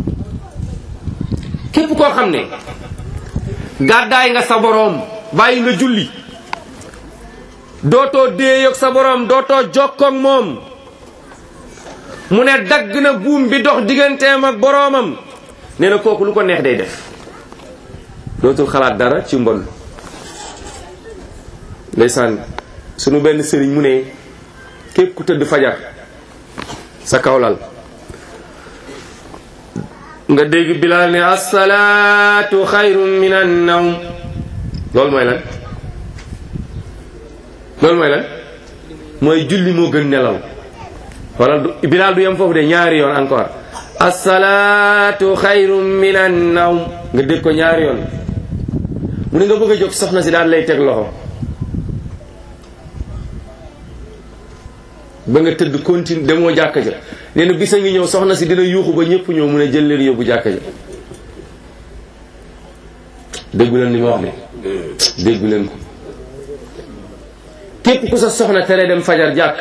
képp koo xam ne gàddaay nga sa boroom bàyyi nga julli dootoo déeyoog sa boroom dootoo jokkoog moom mu ne dagg na buum bi dox digganteem ak boroomam nee na kooku lu ko neex day def dootul xalaat dara ci mbon ndeysaan sunu benn sëriñ mu ne képp ku tëdd fajar sa kawlal nga dégg bilaal ne assalaatu xayrun min an nawm loolu mooy lan loolu mooy lan mooy julli moo gën nelaw wala du bilaal du yem foofu de ñaari yoon encore assalaatu xayrun min an nawm nga dégg ko ñaari yoon mu ne nga bëgg a jóg soxna si daal lay teg loxo ba nga tëdd continue demoo jàkka ja nee na bisa ngi ñëw soxna si dina yuuxu ba ñëpp ñëw mu ne jël leen yóbbu jàkka ja déggu leen li ma wax de déggu leen ko képp ku sa soxna tere dem fajar jàkk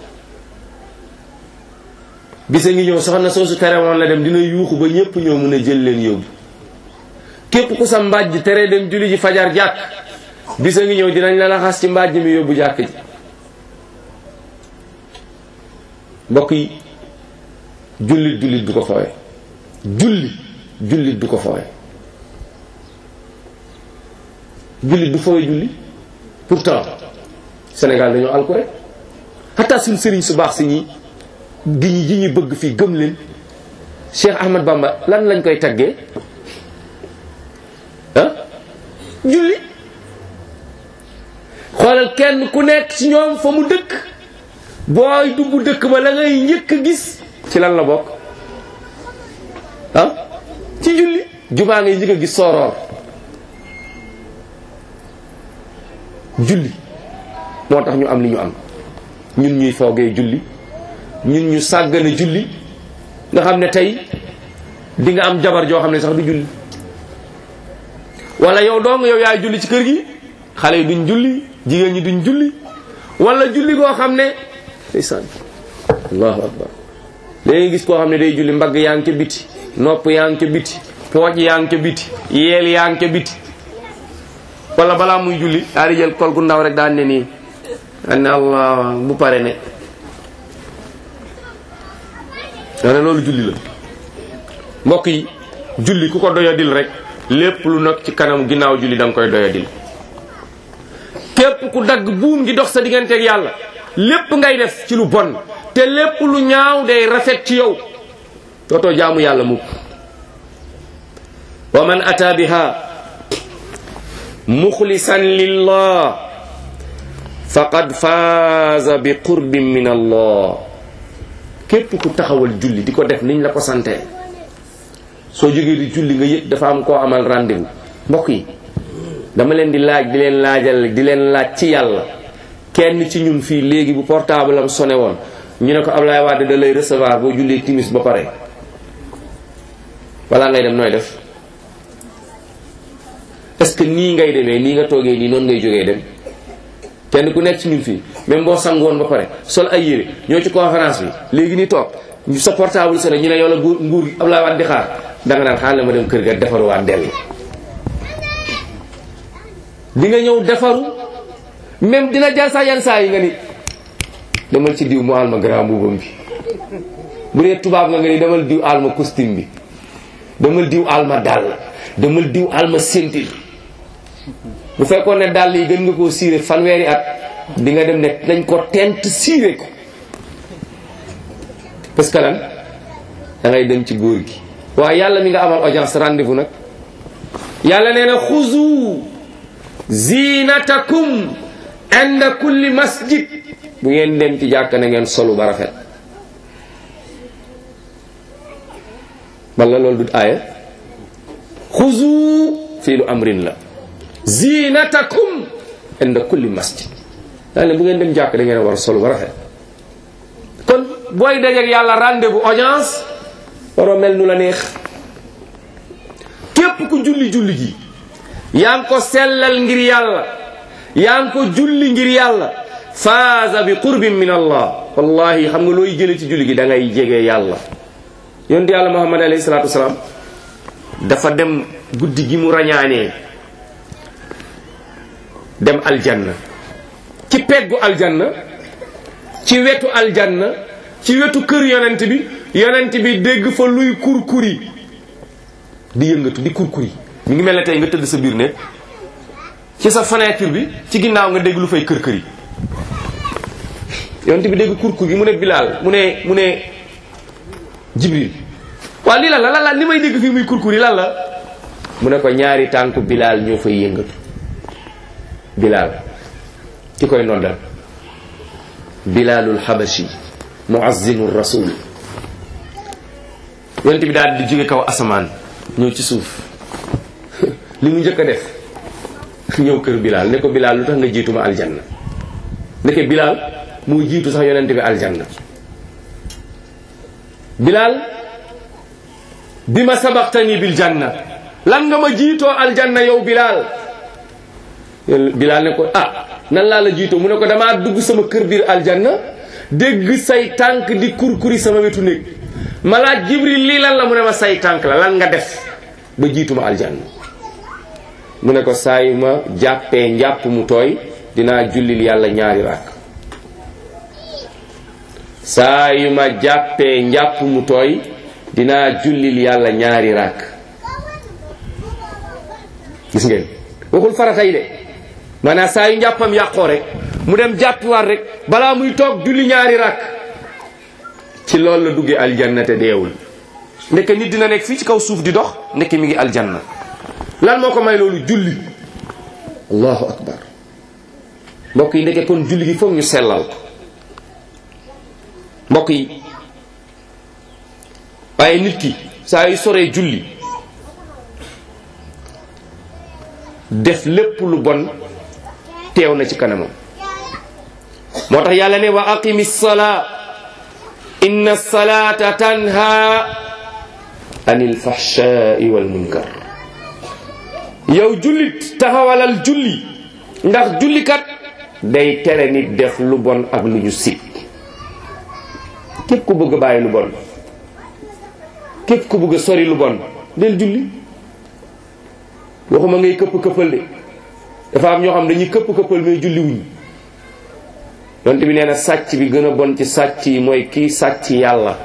bisa ngi ñëw soxna soosu tere woon la dem dina yuuxu ba ñëpp ñëw mu ne jël leen yóbbu képp ku sa mbàjj tere dem julli ji fajar jàkk bisa ngi ñëw dinañ la laxas ci mbaaj mi yóbbu jàkk ji mbokk yi jullit jullit du ko foowe julli jullit du ko foowe jullit du foowe julli pourtant Sénégal dañoo alku rek xataa suñ sëriñ su baax si ñi gi ñi ji ñu bëgg fii gëm leen Cheikh Ahmad Bamba lan lañ koy taggee ah julli xoolal kenn ku nekk ci ñoom fa mu dëkk booy dugg dëkk ba la ngay njëkk a gis ci lan la bokk ah ci julli jumaa ngay njëkk a gis sooroor julli moo tax ñu am li ñu am ñun ñuy foogee julli ñun ñu sàggane julli nga xam ne tey di nga am jabar joo xam ne sax du julli wala yow dong yow yaay julli ci kër gi xale yi duñ julli jigéen ñi duñ julli wala julli goo xam ne ndeysaan allahu akbar léegi gis koo xam ne day julli mbagg yaa ngi ca biti nopp yaa ngi ca biti pooj yaa ngi ca biti yeel yaa ngi ca biti wala balaa muy julli daa di jël kol gu ndaw rek daan ne nii daan ne allah bu pare ne daa ne loolu julli la mbokk yi julli ku ko doyadil rek lépp lu nekk ci kanam ginnaaw julli da nga koy doyadil képp ku dagg buum gi dox sa digganteeg yàlla lépp ngay def ci lu bon te lépp lu ñaaw day rafet ci yow dootoo jaamu yàlla mukk wa man ata biha muxlisan lillah faqad faaza bi qurbin min allah képp ku taxawal julli di ko def niñ la ko santee soo jógee di julli nga yëg dafa am koo amal rendez-vous mbokk yi dama leen di laaj di leen laajal di leen laaj ci yàlla kenn ci ñun fii léegi bu portable am sonné woon ñu ne ko Ablaye Wade da lay recevoir boo jullee timis ba pare wala ngay dem nooy def est-ce que nii ngay demee nii nga toogee nii noonu ngay jógee dem kenn ku nekk ci ñun fii même boo sangoon ba pare sol ay yére ñoo ci conférence bi léegi nii toog ñu sa portable sonné ñu ne yow la nguur nguur Ablaye Wade di xaar danga naan xaar la ma dem kër ga defaruwaat dellu di nga ñëw defaru même dina jar sax yan saa yi nga ni demal ci diw mu alma grand boubam bi bu dee tubaab nga nga ni demal diw alma costume bi demal diw alma dàll demal diw alma ceinture bu fekkoon ne dàll yi gën nga koo siire fanweeri at di nga dem ne dañ ko tent siire ko parce que lan da ngay dem ci góor gi waaye yàlla mi nga amal audience rendez-vous nag yàlla nee na xuzu zinatakum inda kulli masjid bu ngeen dem ci jàkk na ngeen solu ba rafet walla loolu du aaya xuzu fii lu amrin la zinatakum inda kulli masjid daa ne bu ngeen dem jàkk da ngeen war a solu ba rafet kon booy dajeek yàlla rendez-vous audience waroo mel nu la neex képp ku julli julli gi yaa ngi ko sellal ngir yàlla yaa ngi ko julli ngir yàlla faaza bi qurbin min allah wallahi xam nga looy jële ci julli gi da ngay jege yàlla yonent yàlla muhammad alayhi salaatu wasalaam dafa dem guddi gi mu rañaanee dem aljanna ci peggu aljanna ci wetu aljanna ci wetu kër yonent bi yonent bi dégg fa luy kurkuri di yëngatu di kurkuri mi ngi mel ne tey nga tëdd sa biir ne ci sa fenêtre bi ci ginnaaw nga dégg lu fay kër kër yi yonent bi dégg kurkur gi mu ne Bilal mu ne mu ne Jibril waaw lii lan la lan la li may dégg fii muy kurkur yi lan la mu ne ko ñaari tànku Bilal ñoo fay yëngatu Bilal ki koy noddal Bilalul Habashi muazzinu rasul yonent bi daal di jóge kaw asamaan ñëw ci suuf li mu njëkk a def ñëw kër Bilal ne ko Bilal lu tax nga jiituma aljanna ndeke Bilal moo jiitu sax yonent bi aljanna Bilal bi ma sabaqtani bil janna lan nga ma jiitoo aljanna yow Bilal Bilal ne ko ah nan laa la jiitoo mu ne ko damaa dugg sama kër biir aljanna dégg say tànk di kurkuri sama wetu néeg ma laaj Jibril lii lan la mu ne ma say tànk la lan nga def ba jiituma aljanna mu ne ko saa yu ma jàppee njàpp mu tooy dinaa jullil yàlla ñaari ràkk saa yu ma jàppee njàpp mu tooy dinaa jullil yàlla ñaari ràkk gis ngeen waxul farata yi de maanaam saa yu njàppam yàqoo rek mu dem jàppiwaat rek balaa muy toog julli ñaari ràkk ci loolu la duggee aljanna te deewul ndeke nit dina nekk fii ci kaw suuf di dox ndeke mi ngi aljanna lan moo ko may loolu julli allahu akbar mbokk yi ndeke kon julli gi foog ñu sellal ko mbokk yi waaye nit ki saa yu soree julli def lépp lu bon teew na ci kanamam moo tax yàlla ne wa aqimi salaa inna salata tanha anil fahshai wal munkar yow jullit taxawalal julli ndax jullikat day tere nit def lu bon ak lu ñu sib képp ku bëgg a bàyyi lu bon képp ku bëgg a sori lu bon del julli waxuma ngay këpp këppal de dafa am ñoo xam dañuy këpp këppal mais julli wuñ yonte bi nee na sàcc bi gën a bon ci sàcc yi mooy kii sàcc yàlla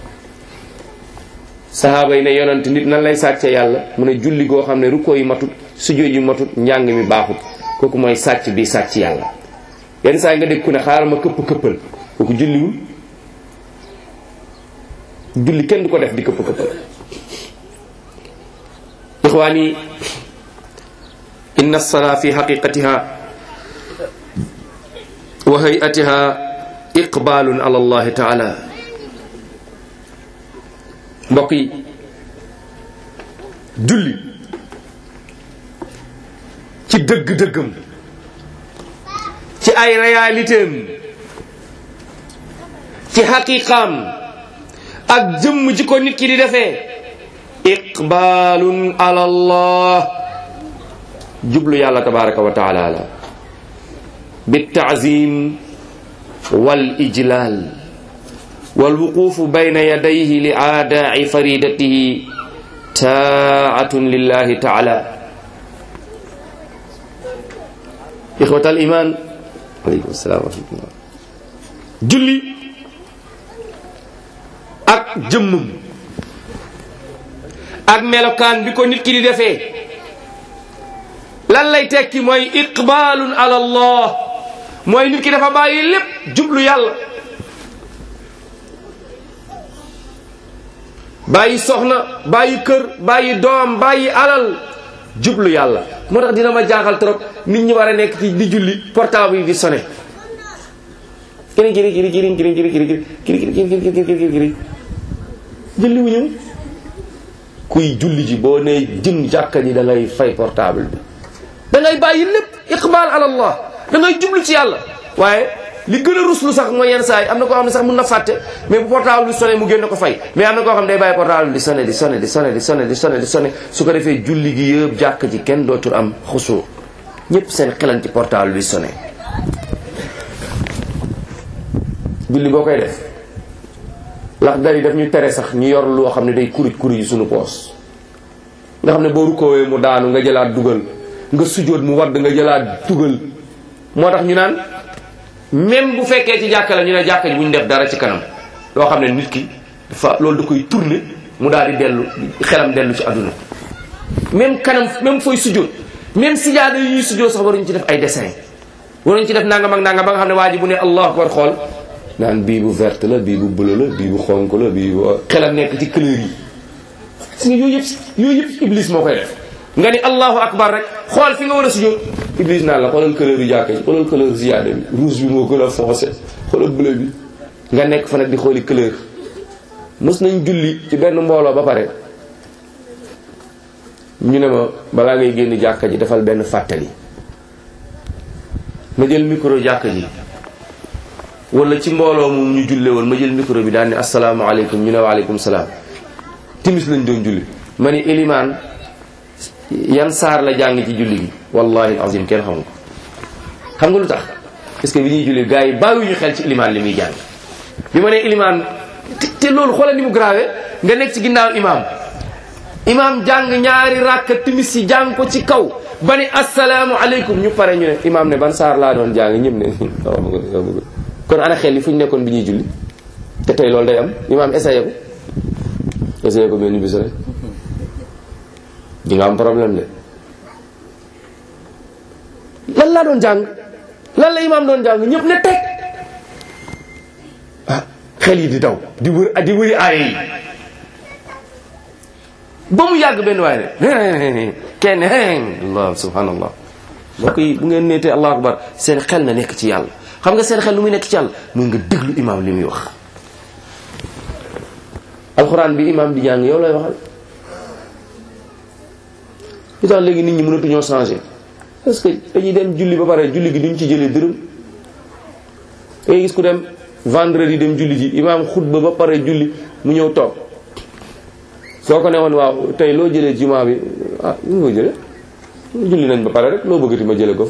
sahaaba yi ne yonent nit nan lay sàcce yàlla mu ne julli goo xam ne rukkoo yi matut sujjóot yi matut njàng mi baaxut kooku mooy sàcc bi sàcc yàlla yenn saa yi nga dégg ku ne xaaral ma këpp këppal kooku julliwul julli kenn du ko def di këpp këppal ixwaani inna salaa fi xaqiqatiha wa hayatiha iqbalun ala allahi taala mbokk yi julli ci dëgg-dëggam ci ay réalitéem ci xaqiqaam ak jëmm ji ko nit ki di defee iqbalun ala allah jublu yàlla tabaraka wa taala la بالتعظيم والإجلال والوقوف بين يديه لآداء فريدته تاعة لله تعالى إخوة الإيمان عليكم السلام ورحمة الله julli ak jëmmam ak melokaan bi ko nit ki di defee lan lay tekki mooy iqbaalun ala allah mooy nit ki dafa bàyyi lépp jublu yàlla bàyyi soxna bàyyi kër bàyyi doom bàyyi alal jublu yàlla moo tax dina ma jaaxal trop nit ñi war a nekk ci di julli portable yi di sonné kiri kiri kiri kiri kiri kiri kiri kiri kiri kiri kiri kiri kiri kiri julli wu ñëw kuy julli ji boo nee jëm jàkka ji da ngay fay portable bi da ngay bàyyi lépp iqbal ala allah da ngay jublu ci yàlla waaye li gën a ruslu sax mooy yenn saa yi am na koo xam ne sax mun na fàtte mais bu portable bi sonné mu génn ko fay mais am na koo xam ne day bàyyi portable bi di sonné di sonné di sonné di sonné di sonné di sonné su ko defee julli gi yëpp jàkk ji kenn dootul am xusu ñëpp seen xelan ci portable bi sonné julli boo koy def lax dari daf ñu tere sax ñu yor loo xam ne day kuruj kuruj yi suñu poos nga xam ne boo rukoowee mu daanu nga jëlaat dugal nga sujjóot mu wadd nga jëlaat dugal moo tax ñu naan même bu fekkee ci jàkka la ñu ne jàkka ji bu ñu def dara ci kanam loo xam ne nit ki dafa loolu da koy tourner mu daal di dellu xelam dellu ci àdduna même kanam même fooy sujjóot même sijaada yi ñuy sujjóot sax waruñu ci def ay dessin waruñu ci def nangam ak nangam ba nga xam ne waa ji bu ne allahu akbar xool naan bii bu verte la bii bu bleu la bii bu xonk la bii bu xelam nekk ci couleur yi gis nga yooyu yëpp yooyu yëpp iblis moo koy def nga ni allahu akbar rek xool fi nga war a sujjóot iblis naan la xoolal couleur yu jàkka ji xoolal couleur ziyaada bi rouge bi moo gën a foncé xoolal bleu bi nga nekk fa nag di xooli couleur mës nañ julli ci benn mbooloo ba pare ñu ne ma balaa ngay génn jàkka ji defal benn fàttali ma jël micro jàkka ji wala ci mbooloo moom ñu julle woon ma jël micro bi daal ni asalaamaaleykum ñu ne waaleykum salaam timis lañ doon julli ma ni ilimaan yan saar la jàng ci julli gi wallahi azim kenn xamu ko xam nga lu tax parce que bi ñuy julli gars yi bàyyiwuñu xel ci ilimaan li muy jàng bi ma nee ilimaan te te loolu xoolal ni mu grave nga nekk ci ginnaaw imaam imaam jàng ñaari ràkk timis yi jàng ko ci kaw ba ni assalaamu aleykum ñu pare ñu ne imaam ne ban saar laa doon jàng ñëpp ne xaw ma ko xaw ma ko kon ana xel yi fu ñu nekkoon bi ñuy julli te tey loolu day am imaam essayé ko essayé ko benn bis rek di nga am problème de lan laa doon jàng lan la imaam doon jàng ñëpp ne teg ah xel yi di daw di wër di wëri aaye yi ba mu yàgg benn waaye ne kenn allah subhanallah mbokk yi bu ngeen neetee allahu akbar seen xel na nekk ci yàlla xam nga seen xel lu muy nekk ci yàlla muy nga déglu imaam li muy wax alxuraan bi imaam di jàng yow lay waxal lu tax léegi nit ñi mënatuñoo changer parce que dañuy dem julli ba pare julli gi duñ ci jëlee dërëm ngay gis ku dem vendredi dem julli ji imaam xutba ba pare julli mu ñëw toog soo ko ne woon waaw tey loo jëlee jumaa bi ah ñu ko jële julli nañ ba pare rek loo bëggati ma jële ko fi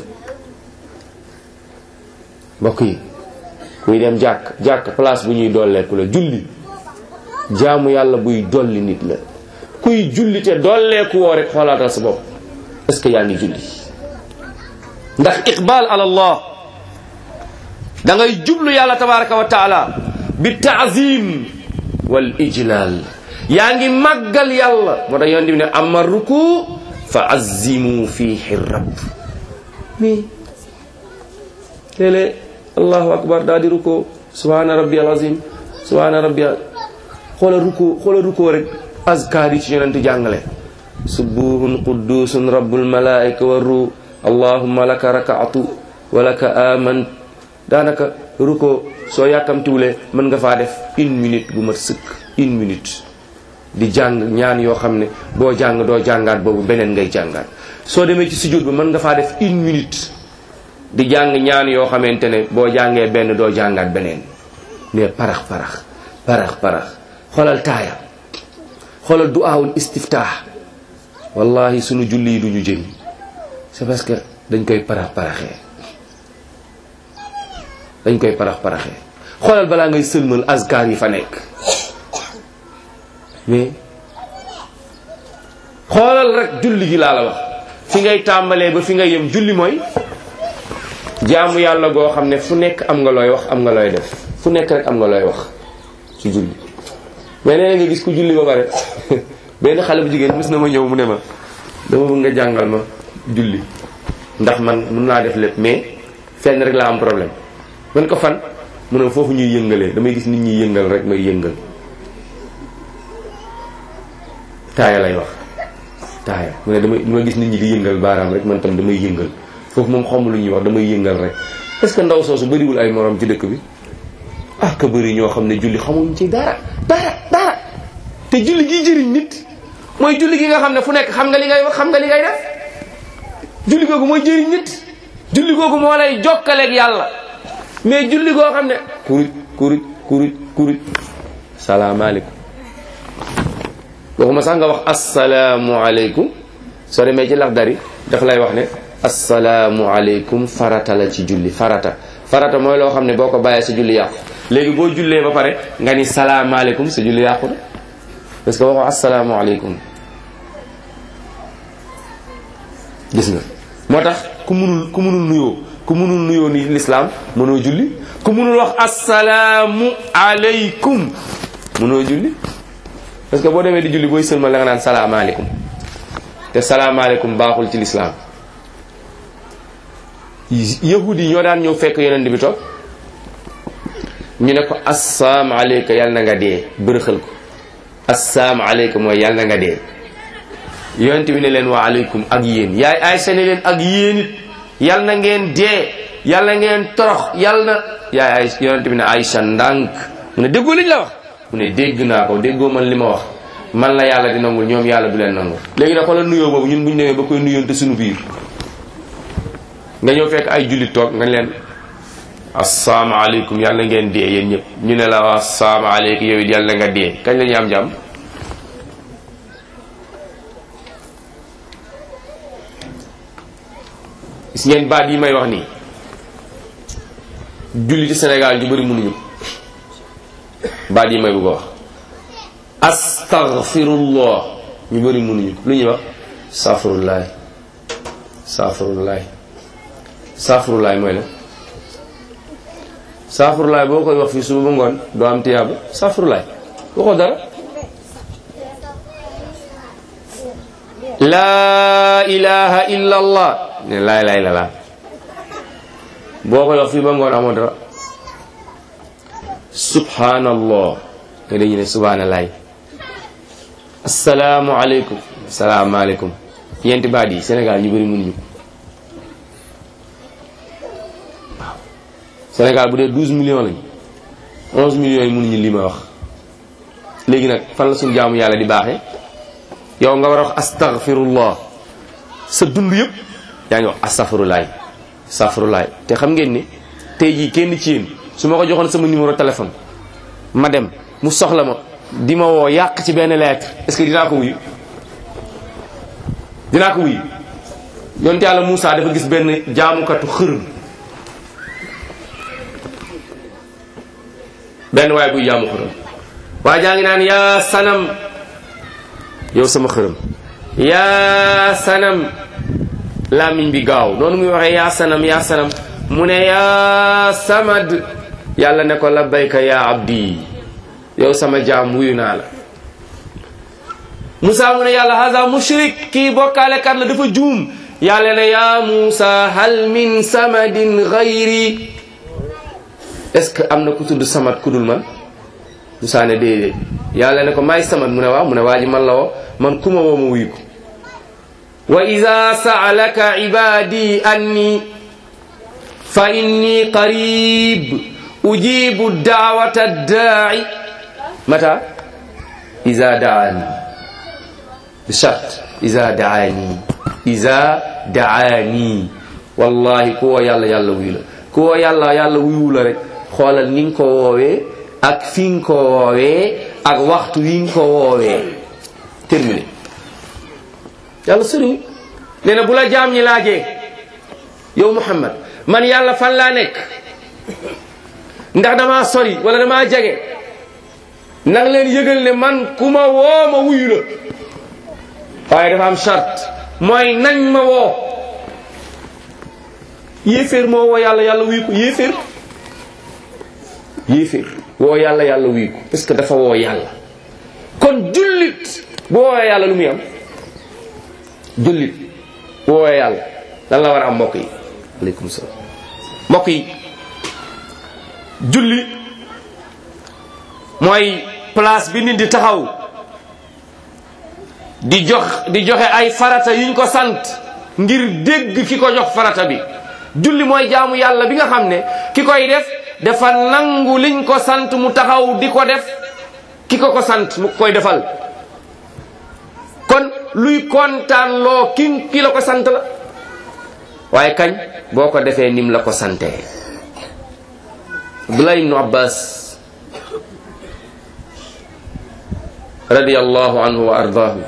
mbokk yi kuy dem jàkk jàkk place bu ñuy dolleeku la julli jaamu yàlla buy dolli nit la kuy julli te dolleeku woo rek xoolaatal sa bopp est-ce que yaa ngi julli ndax iqbal ala allah da ngay jublu yàlla tabaraka wa taala bi taazim wal ijlal yaa ngi màggal yàlla moo tax yonent bi ne ama ruku fa azimu fihi rabb mais léeg-léeg allahu akbar daa di ruko subhana rabbi al azim subhana rabbi xoola ruko xoola ruko rek azkar yi ci yonent jàngale subuhun quddusun rabbul malaika wa ruh allahumma laka rakaatu wa laka aman daanaka ruko soo yàkkamtiwulee mën nga faa def une minute bu mat sëkk une minute di jàng ñaan yoo xam ne boo jàng doo jàngaat boobu beneen ngay jàngaat soo demee ci sujjóot ba mën nga faa def une minute di jàng ñaan yoo xamante ne boo jàngee benn doo jàngaat beneen mais parax parax parax parax xoolal taaya xoolal du'aawul istiftah wallahi sunu julli yi duñu jëriñ c'est parce que dañ koy parax paraxee dañ koy parax paraxee xoolal balaa ngay sëlmal azkar yi fa nekk mais xoolal rek julli gi laa la wax fi ngay tàmbalee ba fi ngay yem julli mooy jaamu yàlla goo xam ne fu nekk am nga looy wax am nga looy def fu nekk rek am nga looy wax ci julli mais nee nga gis ku julli ba pare benn xale bu jigéen mës na ma ñëw mu ne ma dama bëgg nga jàngal ma julli ndax man mun naa def lépp mais fenn rek laa am problème man ko fan mu ne foofu ñuy yëngalee damay gis nit ñi yëngal rek may yëngal taaya lay wax taaya mu ne damay dama gis nit ñi di yëngal baaraam rek man tam damay yëngal foofu moom xamu lu ñuy wax damay yëngal rek est ce que ndaw soosu bëriwul ay morom ci dëkk bi ah ka bëri ñoo xam ne julli xamuñ ci dara dara dara te julli gi jëriñ nit mooy julli gi nga xam ne fu nekk xam nga li ngay wax xam nga li ngay def julli googu mooy jëriñ nit julli googu moo lay jokkaleeg yàlla mais julli goo xam ne kuruj kuruj kuruj kuruj salaamaaleykum waxuma sax nga wax asalaamualeykum soo demee ci lax dari daf lay wax ne asalaamualeykum farata la ci julli farata farata mooy loo xam ne boo ko bàyyee sa julli yàqu léegi boo jullee ba pare nga ni salaamaaleykum sa julli yàqu na parce que waxoo asalaamualeykum gis nga moo tax ku munul ku munul nuyoo ku munul nuyoo ni lislaam mënoo julli ku munul wax asalaamu aleykum mënoo julli parce que boo demee di julli booy sëlmal la nga naan salaamaaleykum te salaamaaleykum baaxul ci lislaam yahudi yi ñoo daan ñëw fekk yonent bi toog ñu ne ko assalaamu aleyka yàlla na nga dee bërëxal ko assalaamu aleyka mooy yàlla na nga dee yonent bi ne leen wa aleykum ak yéen yaay Aysa ne leen ak yéen it yàlla na ngeen dee yàlla na ngeen torox yàlla na yaay ay yonent bi ne Aysa ndànk mu ne déggoo liñ la wax mu ne dégg naa ko déggoo man li ma wax man la yàlla di nangul ñoom yàlla du leen nangul léegi nag xoolal nuyoo boobu ñun bu ñu demee ba koy nuyoonte suñu biir nga ñëw fekk ay jullit toog nga leen asalaamaaleykum yàlla ngeen dee yéen ñëpp ñu ne la waa asalaamaaleykum yow it yàlla nga dee kañ la ñuy am jàmm gis ngeen baat yi may wax nii jullit ci Sénégal ju bëri mënuñu baat yi may bëgg a wax astaghfirullah ñu bëri mënuñu lu ñuy wax safirullah saafurulaay saafurulaay mooy la saafurulaay boo koy wax fii suba ba ngoon doo am tiyaaba saafurulaay waxoo dara laa ilaha illa allah ne laa ilaha illa allah boo koy wax fii ba ngoon amoo dara subhanallah nga dañu ne subhanalaay asalaamu aleykum salaamaaleykum yenti baat yi Sénégal ñu bëri mënuñu ko waaw Sénégal bu dee 12 millions lañ 11 millions yi mënuñu li ma wax léegi nag fan la suñu jaamu yàlla di baaxee yow nga war a wax astaghfirullah sa dund yëpp yaa ngi wax astaghfirulaay astaghfirulaay te xam ngeen ni tey jii kenn ci yéen su ma ko joxoon sama numéro téléphone ma dem mu soxla ma di ma woo yàq ci benn lettre est-ce que dinaa ko wuyu dinaa ko wuyu yonte yàlla Moussa dafa gis benn jaamukatu xërëm benn waaye buy jaamu xërëm waa jaa ngi naan yaa sanam yow sama xërëm yaa sanam làmmiñ bi gaaw noonu muy waxee yaa sanam yaa sanam mu ne yaa samad yàlla ne ko labbayka yaa abdi yow sama jaam wuyu naa la Moussa mu ne yàlla haza mushrik kii bokkaale kat la dafa juum yàlla ne yaa Moussa hal min samadin gayri est-ce que am na ku tudd samad ku dul man Moussa ne déedéet yàlla ne ko maay samad mu ne waaw mu ne waa ji man la woo man kuma woo ma wuyu ko wa ida saalaka ibadi anni fa inni qarib ujibu daawata daai mata ida daani bishart ida daani ida daani wallahi ku woo yàlla yàlla wuyu la ku woo yàlla yàlla wuyu la rek xoolal ni nga ko woowee ak fi nga ko woowee ak waxtu wi nga ko woowee terminé yàlla sëriñ nee na bu la jaam ñi laajee yow Muhammad man yàlla fan laa nekk ndax damaa sori wala damaa jege nang leen yëgal ne man ku ma woo ma wuyu la waaye dafa am charte mooy nañ ma woo yéeféer moo woo yàlla yàlla wuyu ko yéeféer yéeféer woo yàlla yàlla wuyu ko parce que dafa woo yàlla kon jullit bu woowee yàlla lu muy am jullit bu woowee yàlla lan la war a am mbokk yi aleykum salaam mbokk yi julli mooy place bi nit di taxaw di jox di joxe ay farata yuñ ko sant ngir dégg ki ko jox farata bi julli mooy jaamu yàlla bi nga xam ne ki koy def dafa nangu liñ ko sant mu taxaw di ko def ki ko ko sant mu koy defal kon luy kontaan loo ki ki la ko sant la waaye kañ boo ko defee nim la ko santee Abdullah ibnu Abbas radiyallahu anhu wa ardaahu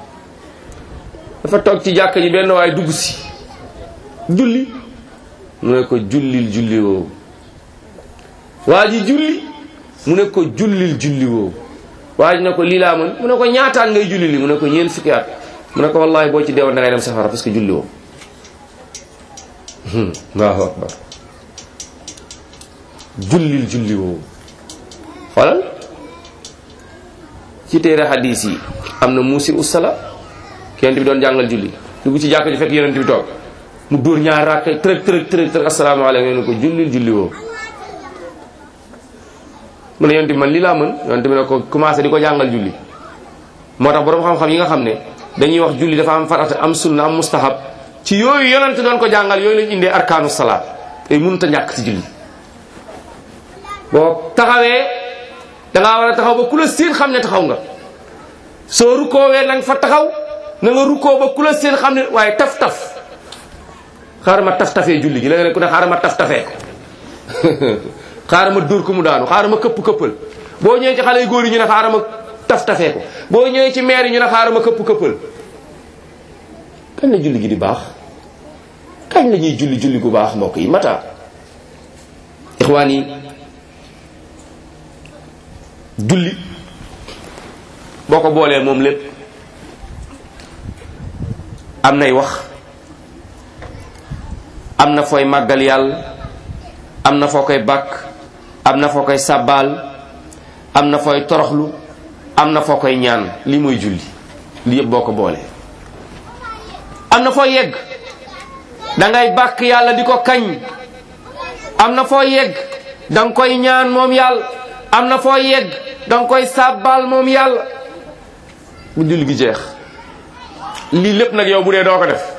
dafa toog ci jàkka ji benn waaye dugg si julli mu ne ko jullil julli woowu waa ji julli mu ne ko jullil julli woowu waa ji ne ko lii laa mën mu ne ko ñaataan ngay julli li mu ne ko ñeent fukki at mu ne ko wallahi boo ci deewoon da ngay dem safara parce que julli woo allahu akbar jullil julli woowu xoolal ci téere hadis yi am na muusi usala kenn bi doon jàngal julli dugg ci jàkk ji fekk yonent bi toog mu dóor ñaar rakk tërëg tërëg tërëg tërëg asalaamaaleykum ne ko jullil julli woowu mu ne yonent bi man lii laa mën yonent bi ne ko commencé di ko jàngal julli moo tax boroom xam-xam yi nga xam ne dañuy wax julli dafa am farata am sunna am mustahab ci yooyu yonent doon ko jàngal yooyu lañ indee arkaanu salaat te mënut a ñàkk ci julli boo taxawee dangaa war a taxaw ba ku la seen xam ne taxaw nga soo rukkoowee na nga fa taxaw na nga rukkoo ba ku la seen xam ne waaye taf taf xaaral ma taf tafee julli gi léeg-léeg ku ne xaaral ma taf tafee xaaral ma dóor ko mu daanu xaaral ma këpp këppal boo ñëwee ci xale yu góor yi ñu ne xaaral ma taf tafee ko boo ñëwee ci maire yi ñu ne xaaral ma këpp këppal kañ la julli gi di baax kañ la ñuy julli julli gu baax mbokk yi mata ixwaan yi julli boo ko boolee moom lépp am nay wax am na fooy màggal yàlla am na foo koy bàkk am na foo koy sàbbaal am na fooy toroxlu am na foo koy ñaan lii mooy julli li yëpp boo ko boole am na foo yegg dangay bàkk yàlla di ko kañ am na foo yegg danga koy ñaan moom yàlla am na foo yegg danga koy sàbbaal moom yàlla bu julli gi jeex lii lépp nag yow bu dee doo ko def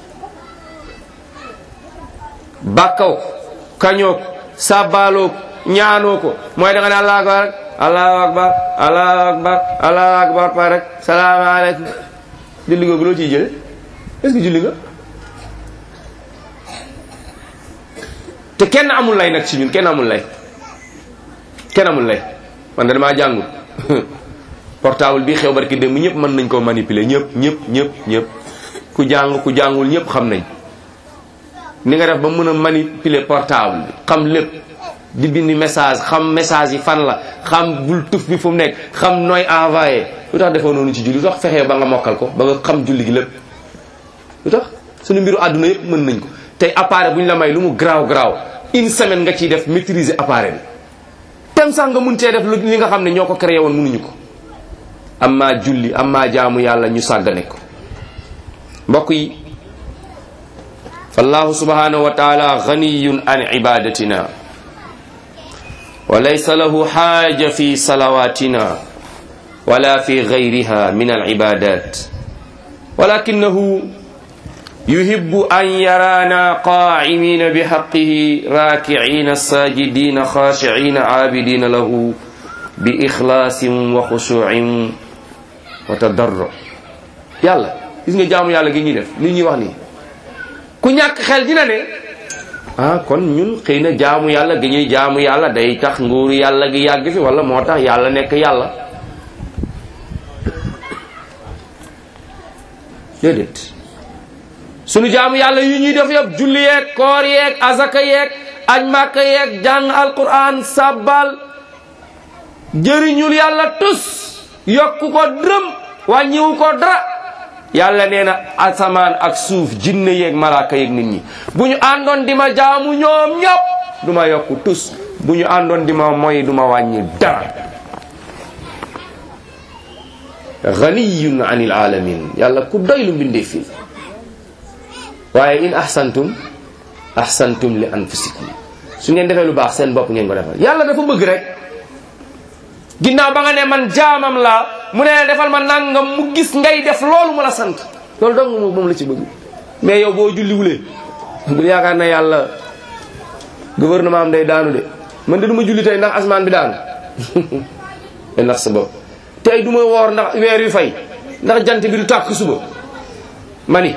bàkkaw ko kañoo ko sàbbaaloo ko ñaanoo ko mooy da nga ne allahu akbar rek allahu akbar allahu akbar allahu akbar pa rek salaamaaleykum julli googu loo ciy jële est-ce que julli nga te kenn amul lay nag ci ñun kenn amul lay kenn amul lay man de damaa jàngul portable bi xew barki démb ñëpp mën nañ koo manipuler ñëpp ñëpp ñëpp ñëpp ku jàng ku jàngul ñëpp xam nañ ni nga def ba mën a manipuler portable bi xam lépp di bind message xam message yi fan la xam bul tuf bi fu mu nekk xam nooy envoyé lu tax defoo noonu ci julli lu tax fexee ba nga mokkal ko ba nga xam julli gi lépp lu tax suñu mbiru àdduna yëpp mën nañ ko tey appareil bu ñu la may lu mu garaaw garaaw une semaine nga ciy def maîtriser appareil bi tem sax nga mun cee def lu li nga xam ne ñoo ko créé woon mënuñu ko amma julli amma jaamu yàlla ñu sàggane ko mbokk yi fallahu subhanahu wa taala ganiyun an ibadatina wa laysa lahu xaaja fi salawatina wala fi gayriha min alibadat walakinahu yuhibbu an yarana qaa'imina bihaqqihi raakicina sajidina xaashicina caabidina lahu bi ixlaasin wa xushuucin wa tadarru yàlla gis nga jaamu yàlla gi ñuy def li ñuy wax nii ku ñàkk xel dina ne ah kon ñun xëy na jaamu yàlla gi ñuy jaamu yàlla day tax nguuru yàlla gi yàgg fi wala moo tax yàlla nekk yàlla déedéet sunu jaamu yàlla yu ñuy def yëpp julli yeeg koor yeeg azaka yeeg aj màkka yeeg jàng alquran sabbal jëriñul yàlla tus yokku ko dërëm wàññiwu ko dara yàlla nee na asamaan ak suuf jinne yeeg malaaka yeeg nit ñi bu ñu àndoon di ma jaamu ñoom ñëpp du ma yokku tus bu ñu àndoon di ma moy du ma wàññi dara ganiyun anil alamin yàlla ku doy lu mbindee fii waaye in ahsantum ahsantum li anfusikum su ngeen defee lu baax seen bopp ngeen ko defal yàlla dafa bëgg rek ginnaaw ba nga ne man jaamam laa mu ne defal ma nangam mu gis ngay def loolu mu la sant loolu dong moom moom la ci bëgg mais yow boo julliwulee bu yaakaar na yàlla gouvernement am day daanu de man de du ma julli tey ndax asmaan bi daanu te ndax sa bopp tey du ma woor ndax weer wi fay ndax jant bi du tàkk suba mani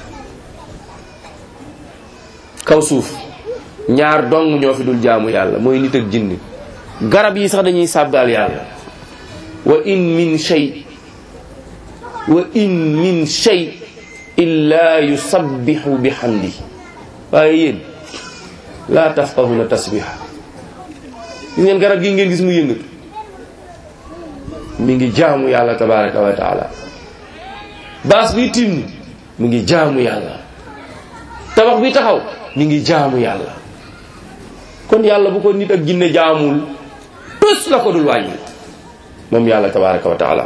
kaw suuf ñaar dong ñoo fi dul jaamu yàlla mooy nit ak jinni garab yi sax dañuy sàbbaal yàlla wa in min shay wa in min shay illa yusabbihu bihamdi waaye yéen laa tafqahuna tasbiha gis ngeen garab gi ngeen gis mu yëngatu mi ngi jaamu yàlla tabaraka wa taala baas bi tim mi ngi jaamu yàlla tabax bi taxaw mi ngi jaamu yàlla kon yàlla bu ko nit ak jinne jaamul tus la ko dul wàññi moom yàlla tabaraka wa taala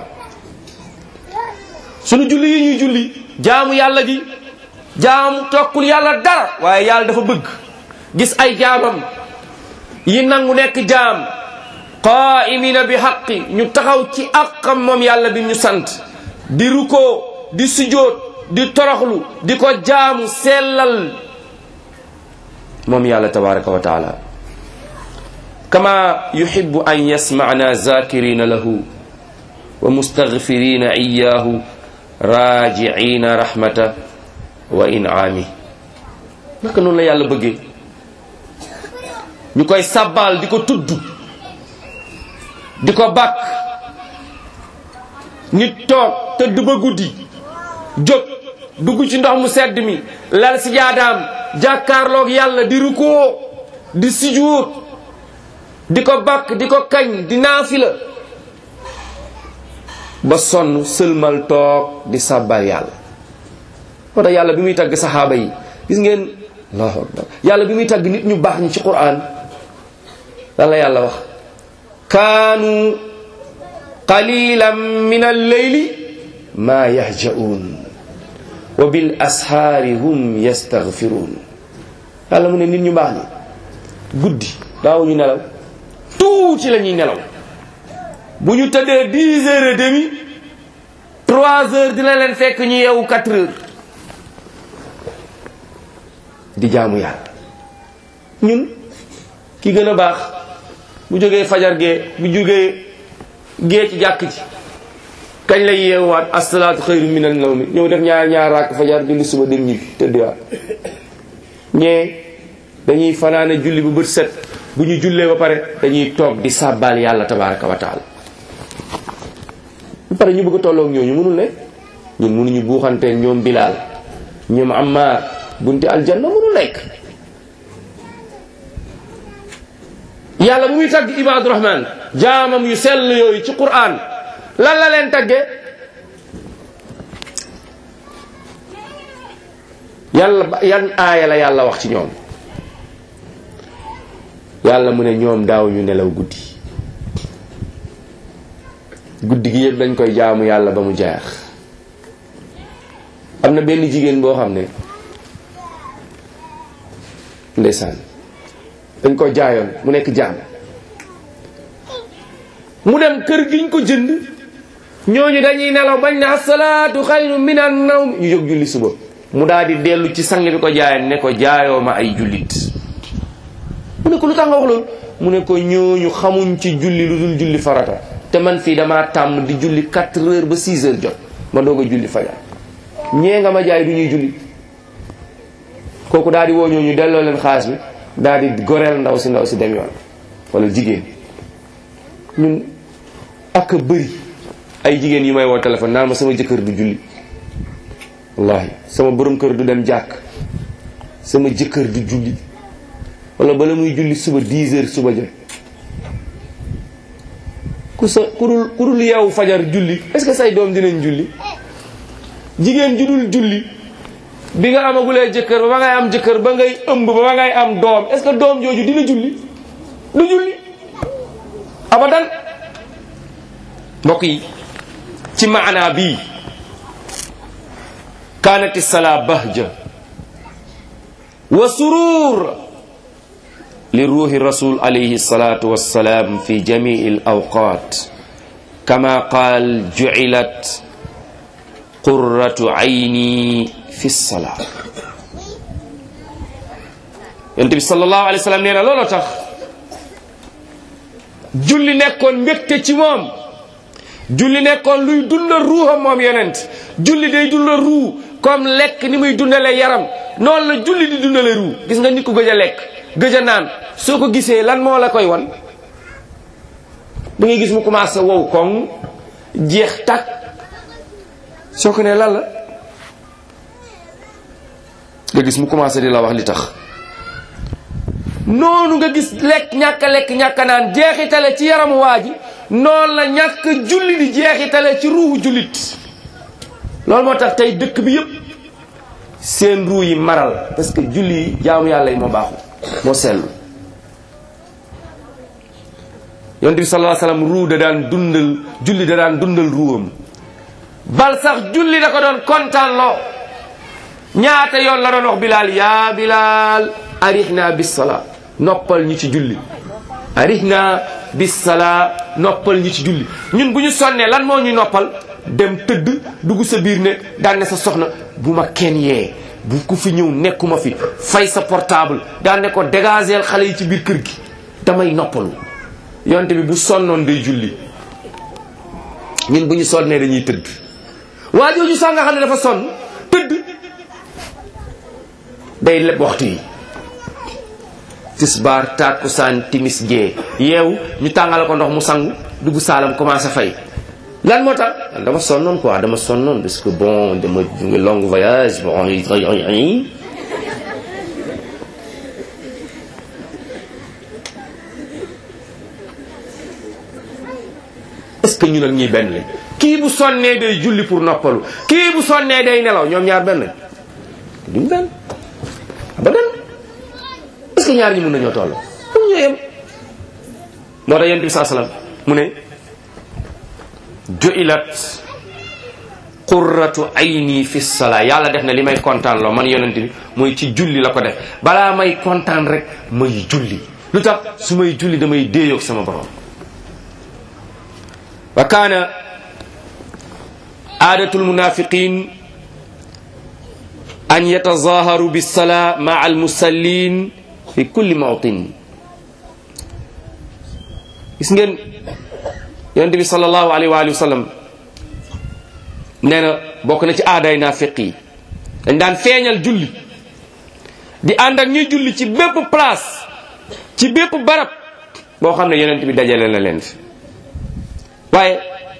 sunu julli yi ñuy julli jaamu yàlla gi jaamu tokkul yàlla dara waaye yàlla dafa bëgg gis ay jaamam yi nangu nekk jaam qaa'imina bi xaqi ñu taxaw ci àqam moom yàlla bi ñu sant di rukoo di sujjóot di toroxlu di ko jaamu sellal moom yàlla tabaraka wa taala kama yuhibbu an yasma'na zakirina lahu wa mustaghfirina iyyahu raji'ina rahmata wa in'ami naka noonu la yàlla bëggee ñu koy sabbal di ko tudd di ko bàkk nit toog tëdd ba guddi jóg dugg ci ndox mu sedd mi lal si jaadaam jàkkaarloog yàlla di rukoo di sijuut di ko bàkk di ko kañ di naafila ba sonn sëlmal toog di sàbbal yàlla moo tax yàlla bi muy tagg saxaaba yi gis ngeen allahu akbar yàlla bi muy tàgg nit ñu baax ñi ci quran lan la yàlla wax kaanu qalilan min alleyli ma yahja'un wa bil ashaari hum yastaghfiruun yàlla mu ne nit ñu baax ñi guddi daawuñu nelaw tuuti la ñuy nelaw bu ñu tëddee dix heures et demi trois heures dina leen fekk ñu yeewu quatre heures di jaamu yàlla ñun ki gën a baax bu jógee fajar gee bu jógee gee ci jàkk ji kañ lay yeewaat asalaatu xayru min an nawmi ñëw def ñaar ñaar raak fajar julli suba dem ñibbi tëddiwaat ñee dañuy fanaane julli bu bët set bu ñu jullee ba pare dañuy toog di sàbbaal yàlla tabaraka wa taala ba pare ñu bëgg a tolloog ñooñu mënul ne ñun mënuñu buuxantee ñoom bilaal ñoom ammaar bunti aljanna mënul nekk yàlla bu muy tagg ibaadu rahman jaamam yu sell yooyu ci quran lan la leen tagge yàlla yan aaya la yàlla wax ci ñoom yàlla mu ne ñoom daaw ñu nelaw guddi guddi gi yëpp dañ koy jaamu yàlla ba mu jeex am na benn jigéen boo xam ne ndeysaan dañ ko jaayoon mu nekk jaam mu dem kër giñ ko jënd ñooñu dañuy nelaw bañ ne asalaatu xayru min an nawm ñu jóg julli suba mu daal di dellu ci sang bi ko jaayan ne ko jaayoo ma ay jullit mu ne ko lu tax nga wax loolu mu ne ko ñooñu xamuñ ci julli lu dul julli farata te man fii damaa tàmm di julli 4 heures ba 6 heures jot ma doog a julli fajar ñee nga ma jaay du ñuy julli kooku daal di woo ñooñu delloo leen xaalis bi daal di goreel ndaw si ndaw si dem yoon wala jigéen ñun ak a bëri ay jigéen yu may woo téléphone naan ma sama jëkkër du julli wallahi sama borom kër du dem jàkk sama jëkkër du julli wala bala muy julli suba 10 heures suba jot ku sa ku dul ku dul yow fajar julli est-ce que say doom dinañ julli jigéen ju dul julli bi nga amagulee jëkkër ba ba ngay am jëkkër ba ngay ëmb ba ba ngay am doom est-ce que doom jooju dina julli du julli abadan mbokk yi ci maanaa bii kaanati salaa bahja wa surur li ruuhi rasul alayhi salatu wassalam fi jamii al awqat kama qaal jucilat qurratu ayni fi salaa yonent bi sallallahu alayhi wa sallam nee na looloo tax julli nekkoon mbégte ci moom julli nekkoon luy dundal ruuxam moom yonent julli day dundal ruu comme lekk ni muy dundale yaram noonu la julli di dundale ruu gis nga nit ku gëj a lekk gëj a naan soo ko gisee lan moo la koy wan da ngay gis mu commencé wow koŋ jeex takk soo ko ne lan la nga gis mu commencé di la wax li tax noonu nga gis lekk ñàkk a lekk ñàkk a naan jeexitale ci yaramu waa ji noonu la ñàkk julli di jeexitale ci ruuhu jullit loolu moo tax tey dëkk bi yëpp seen ruu yi maral parce que julli yi jaamu yàlla yi moo baaxu moo sellu yonent bi sallallahu alayhi wasallam ruu da daan dundal julli da daan dundal ruuam bal sax julli da ko doon kontaan loo ñaata yoon la doon wax bilaal yaa bilaal arihna bis salaa noppal ñi ci julli arihna bis salaa noppal ñi ci julli ñun bu ñu sonnee lan moo ñuy noppal dem tëdd dugg sa biir ne daan ne sa soxna bu ma kenn yee bu ku fi ñëw nekkuma fi fay sa portable daan ne ko dégageel xale yi ci biir kër gi damay noppalu yonte bi bu sonnoon day julli ñun bu ñu sonnee dañuy tëdd waa jooju sax nga xam ne dafa sonn tëdd day leb waxtu yi tisbaar takkusaan timis gee yeewu ñu tàngal ko ndox mu sangu dugg saalam commencé fay lan moo tax dama sonnoon quoi dama sonnoon parce que bon dama jóge long voyage bon est-ce que ñu nag ñuy benn lañ kii bu sonnee day julli pour noppalu kii bu sonnee day nelaw ñoom ñaar benn lañ duñ benn abadan ñaar ñi mun nañoo toll mun ñoo yem moo tax yonent bi saa salaam mu ne ju'ilat qurratu ayni fi salaa yàlla def na li may kontaan loo man yonent bi mooy ci julli la ko def balaa may kontaan rek may julli lu tax su may julli damay déeyoog sama borom wa kaana aadatul munafiqin an yatazaharu bisalaa maa almusallin fi kulli mawtin gis ngeen yonent bi sallallahu alayhi wa alihi wa sallam nee na bokk na ci aaday naafiq yi dañ daan feeñal julli di ànd ak ñuy julli ci bépp place ci bépp barab boo xam ne yonent bi dajale na leen fi waaye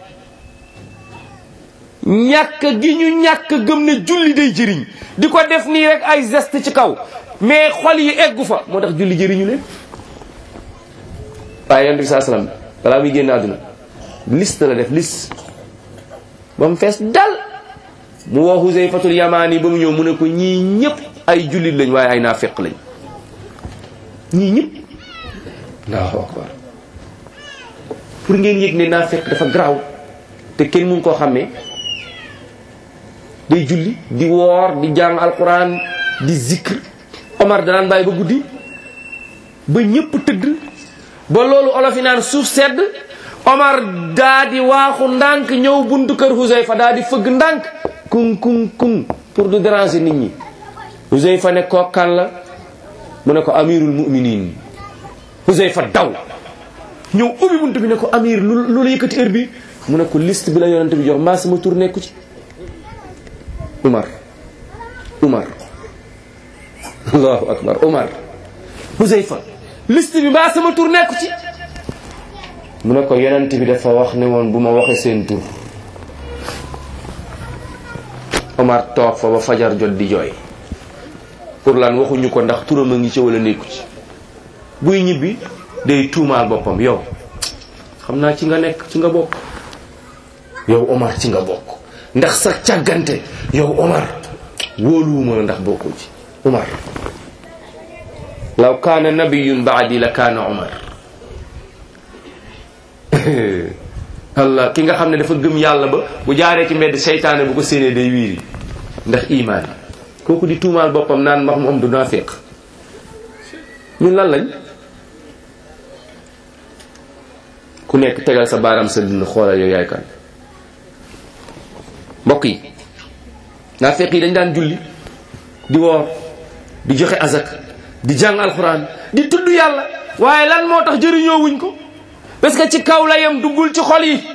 ñàkk gi ñu ñàkk gëm ne julli day jëriñ di ko def nii rek ay geste ci kaw mais xol yi eggu fa moo tax julli jëriñu leen waaye yonent bi saa salaam balaa muy génn àdduna liste la def liste ba mu fees dal mu woo Huzayfatul Yamaani ba mu ñëw mu ne ko ñii ñëpp ay jullit lañ waaye ay naafeq lañ ñii ñëpp Allahu akbar pour ngeen yëg ne naafeq dafa garaaw te kenn mun koo xàmmee day julli di woor di jàng alquran di zikr Omar danaan bàyyi ba guddi ba ñëpp tëdd ba loolu olof yi naan suuf sedd Omar daa di waaxu ndànk ñëw buntu kër Huzayfa daa di fëgg ndànk kung kung kung pour du déranger nit ñi Huzayfa ne koo kan la mu ne ko amirul muminin Huzayfa daw ñëw ubbi buntu bi ne ko amir lu lu la yëkkati heure bi mu ne ko liste bi la yonent bi jox mbaa sama tur nekku ci Umar Umar allahu akbar Umar Huzayfa liste bi mbaa sama tur nekku ci mu ne ko yonent bi dafa wax ne woon bu ma waxee seen tur Omar toog fa ba fajar jot di jooy pour lan waxuñu ko ndax turam a ngi ci wala nekku ci buy ñibbi day tuumaal boppam yow xam naa ci nga nekk ci nga bokk yow Omar ci nga bokk ndax sa càggante yow Omar wóoluwuma ndax bokkul ci Omar law kaana nabiyun baadi la kaana Omar Allah ki nga xam ne dafa gëm yàlla ba bu jaaree ci mbedd seytaane bu ko séenee day wiiri ndax imaan kooku di tuumaal boppam naan max mu am du naafiq ñun lan lañ ku nekk tegal sa baaraam sa dund xoolal yow yaay kan mbokk yi naafiq yi dañ daan julli di woor di joxe azak di jàng alxuraan di tudd yàlla waaye lan moo tax jëriñoo wuñ ko parce que ci kaw la yem duggul ci xol yi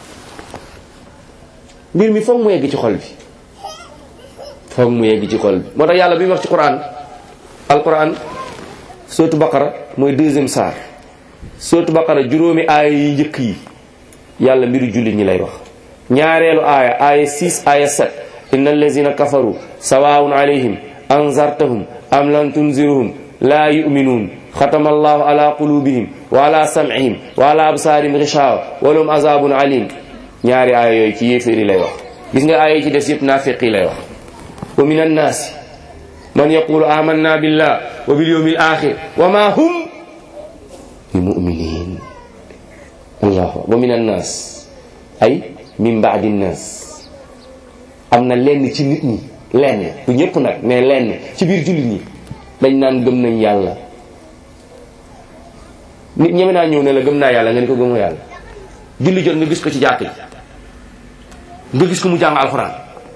mbir mi foog mu yegg ci xol bi foog mu yegg ci xol bi moo tax yàlla bi mu wax ci quran alquran sootu baqara mooy deuxième saar sootu baqara juróomi aaya yi njëkk yi yàlla mbiru jullit ñi lay wax ñaareelu aaya aaya 6 aaya 7 inna allazina kafaru sawaun alayhim anzartahum am lam tunziruhum la yuminuun xatama allahu ala qulubihim wa ala sam'ihim wa ala absaarihim gishawa wa lahum azabun alim ñaari aaya yooyu ci yéeféeri lay wax gis nga aaya yi ci des yëpp naafiq yi lay wax wa min annaasi man yaqulu amanna billah wa bil yawmil axir wa ma hum bi muminin allahu wa min annaas ay min baadi nnaas am na lenn ci nit ñi lenn du ñëpp nag mais lenn ci biir jullit ñi dañ naan gëm nañ yàlla nit ñeme naa ñëw ne la gëm naa yàlla nga ni ko gëmoo yàlla julli jot nga gis ko ci jàkk ji nga gis ko mu jàng alxuraan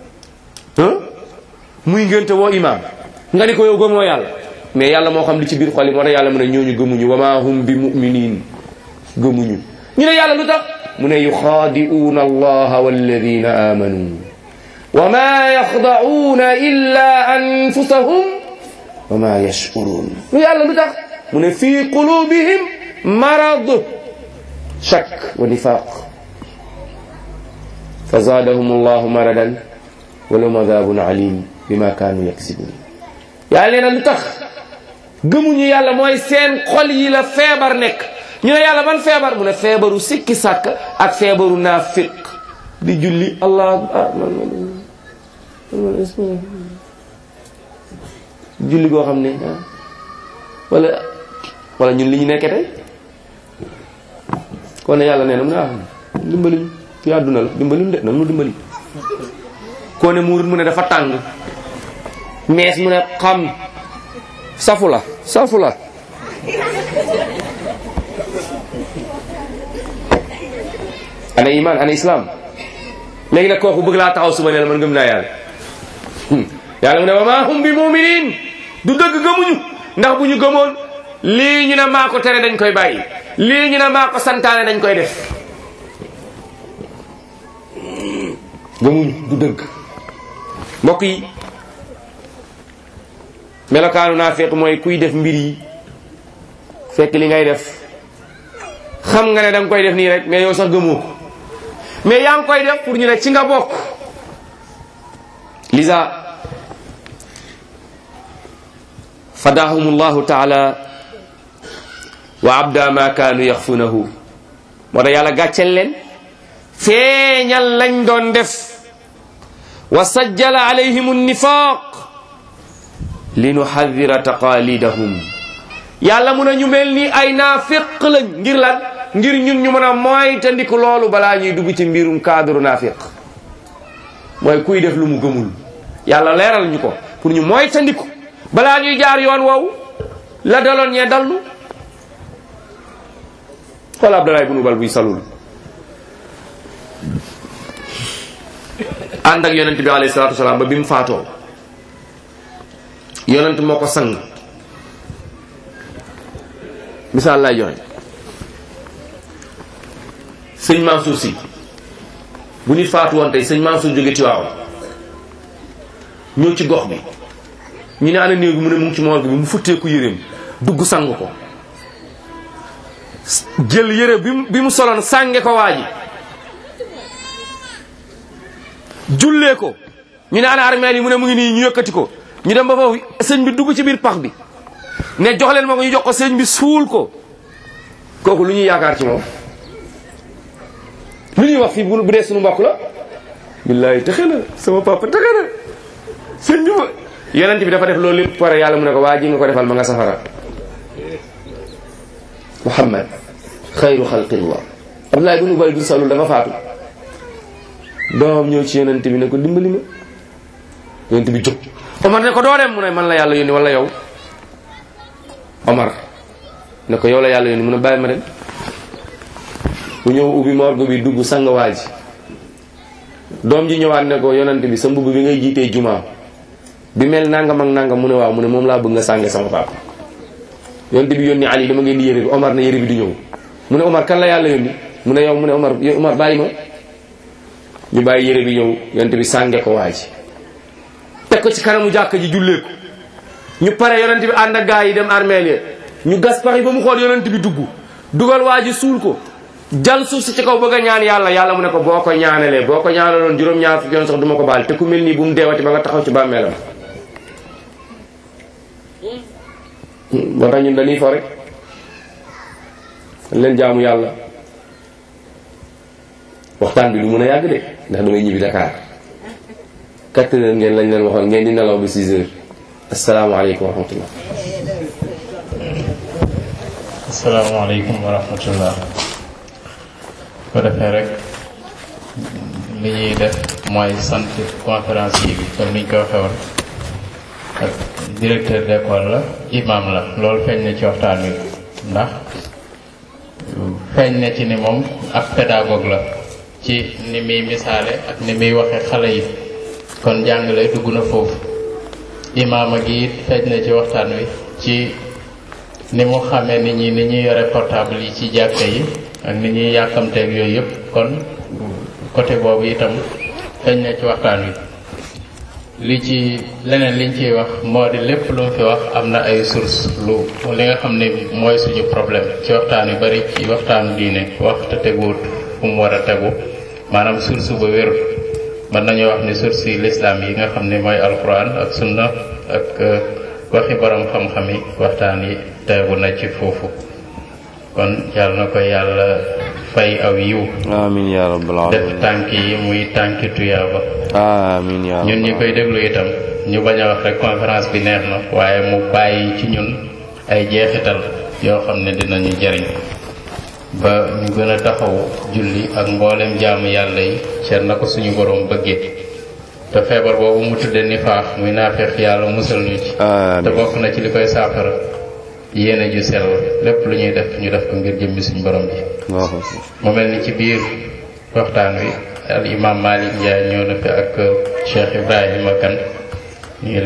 muy ngénte woo imaam nga ni ko yow gëmoo yàlla mais yàlla moo xam li ci biir xol yi moo tax yàlla mu ne ñooñu gëmuñu wa ma hum bi muminin gëmuñu ñu ne yàlla lu tax mu ne yuxaadi'uuna allaha walladina amanu wa ma yaxda'uuna illa anfusahum wa ma yash'uruun lu yàlla lu tax mu ne fii qulubihim marad shak wa nifaq fa zaadahum allahu maradan wa lahum adabun alim bima kaanu yaksibun yàlla nee na lu tax gëmuñu yàlla mooy seen xol yi la feebar nekk ñu ne yàlla ban feebar mu ne feebaru sikki sàkk ak feebaru naafiq di julli allah ah man man julli goo xam ne wala wala ñun li ñu nekkee tey kon ne yàlla nee na mu ne ah dimbali ñu fi àdduna la dimbali ñu de nag nu dimbali koo ne muurut mu ne dafa tàng mees mu ne xam safu la safu la ana iman ana islam léegi nag kooku bëgg laa taxaw suba ne la man gëm naa yàlla yàlla mu ne wa maa hum bi muminin du dëgg gëmuñu ndax bu ñu gëmoon lii ñu ne maa ko tere dañ koy bàyyi lii ñu ne maa ko santaane dañ koy def gëmuñu du dëgg mbokk yi melokaanu naafiq mooy kuy def mbir yi fekk li ngay def xam nga ne danga koy def nii rek mais yow sax gëmoo ko mais yaa ngi koy def pour ñu ne ci nga bokk lisa fadahum llahu taala wa abda ma kaanu yaxfunahu moo tax yàlla gàccel leen feeñal lañ doon def wa sajjala alayhim annifaq li nuxadira taqalidahum yàlla mun a ñu mel ni ay naafiq lañ ngir lan ngir ñun ñu mën a moytandiku loolu balaa ñuy dugg ci mbirum cadre naafiq mooy kuy def lu mu gëmul yàlla leeral ñu ko pour ñu moytandiku balaa ñuy jaar yoon woowu la daloon ñee dallu xool Abdallah ibn Ubal buy salul ànd ak yonent bi alayhi salaatu wasalaam ba bi mu faatoo yonent moo ko sang misaal lay joxe sëñ Mansour si bu nit faatu woon tey sëñ Mansour jóge Tiwaawan ñëw ci gox bi ñu ne ana néew bi mu ne mu ngi ci morgue bi mu futteeku yéreem dugg sang ko jël yére bi mu bi mu soloon sànge ko waa ji jullee ko ñu ne ana armeel yi mu ne mu ngi nii ñu yëkkati ko ñu dem ba foofu sëñ bi dugg ci biir pax bi ne jox leen ma ko ñu jox ko sëñ bi suul ko kooku lu ñuy yaakaar ci moom lu ñuy wax fii bu bu dee suñu mbokk la billaay texe na sama papa texe na sëñ bi ma yonent bi dafa def loolu lépp pare yàlla mu ne ko waa ji nga ko defal ma nga safara muhammad xayru xalqillah abdulaay ibn ubay bin salul dafa faatu doom ñëw ci yonent bi ne ko dimbali ma yonent bi jóg omar ne ko doo dem mu ne man la yàlla yónni wala yow omar ne ko yow la yàlla yónni mu ne bàyyi ma dem bu ñëw ubbi morgue bi dugg sang waa ji doom ji ñëwaat ne ko yonent bi sa mbubb bi ngay jiitee jumaa bi mel nangam ak nangam mu ne waaw mu ne moom laa bëgg nga sànge sama papa yonent bi yónni Ali dama ngeen di yére bi Omar ne yére bi du ñëw mu ne Omar kan la yàlla yónni mu ne yow mu ne Omar yow Omar bàyyi ma ñu bàyyi yére bi ñëw yonent bi sànge ko waa ji teg ko ci kanamu jàkka ji jullee ko ñu pare yonent bi ànd ak gaa yi dem armeel ya ñu gas pax yi ba mu xool yonent bi dugg dugal waa ji suul ko jal suuf si ci kaw bëgg a ñaan yàlla yàlla mu ne ko boo ko ñaanalee boo ko ñaanaloon juróom-ñaar fukki yoon sax du ma ko baal te ku mel nii bu mu deewati ba nga taxaw ci bàmmeelam moo tax ñun dañuy fo rek leen jaamu yàlla waxtaan bi du mën a yàgg de ndax damay ñibbi Dakar quatre heures ngeen lañ leen waxoon ngeen di nelaw ba six heures asalaamaaleykum wa rahmatullah asalaamaaleykum wa rahmatullah ko defee rek li ñuy def mooy sant conférence yi bi comme niñ ko waxee woon ak directeur d'école la imam la loolu feeñ na ci waxtaan wi ndax feeñ na ci ni moom ab pédagogue la ci ni muy misaale ak ni muy waxe xale yi kon jàngale dugg na foofu imaama gi it feeñ na ci waxtaan wi ci ni mu xamee nit ñi ni ñuy yore portable yi ci jàkka yi ak ni ñuy yàkkamteeg yooyu yëpp kon côté boobu itam feeñ na ci waxtaan wi li ci leneen liñ ciy wax moo di lépp lu mu fi wax am na ay source lu li nga xam ne mooy suñu problème ci waxtaan yu bari ci waxtaanu diine wax te teguwut fu mu war a tegu maanaam source ba wérut mën nañu wax ni source yi l'islam yi nga xam ne mooy alquran ak sunna ak waxi borom xam-xam yi waxtaan yi tegu na ci foofu kon yàlla na ko yàlla fay aw yiw amin ya rabbal def alamin tànk yi muy tànki tuyaaba amin ya ñun ñi rabbal koy déglu itam ñu bañ a wax rek conférence bi neex na waaye mu bàyyi ci ñun ay jeexital yoo xam ne dinañu jariñ ba ñu gën a taxaw julli ak mboolem jaamu yàlla yi seet na ko suñu borom bëggee te feebar boobu mu tudde nifaax muy naafeex yàlla musal ñu ci te bokk na ci li koy saafara yéene ju sell lépp lu ñuy def ñu def ko ngir jëmmi suñu borom bi mu mel ni ci biir waxtaan wi al imam Malick Ndiaye ñëw na fi ak Cheikh Ibrahima Kane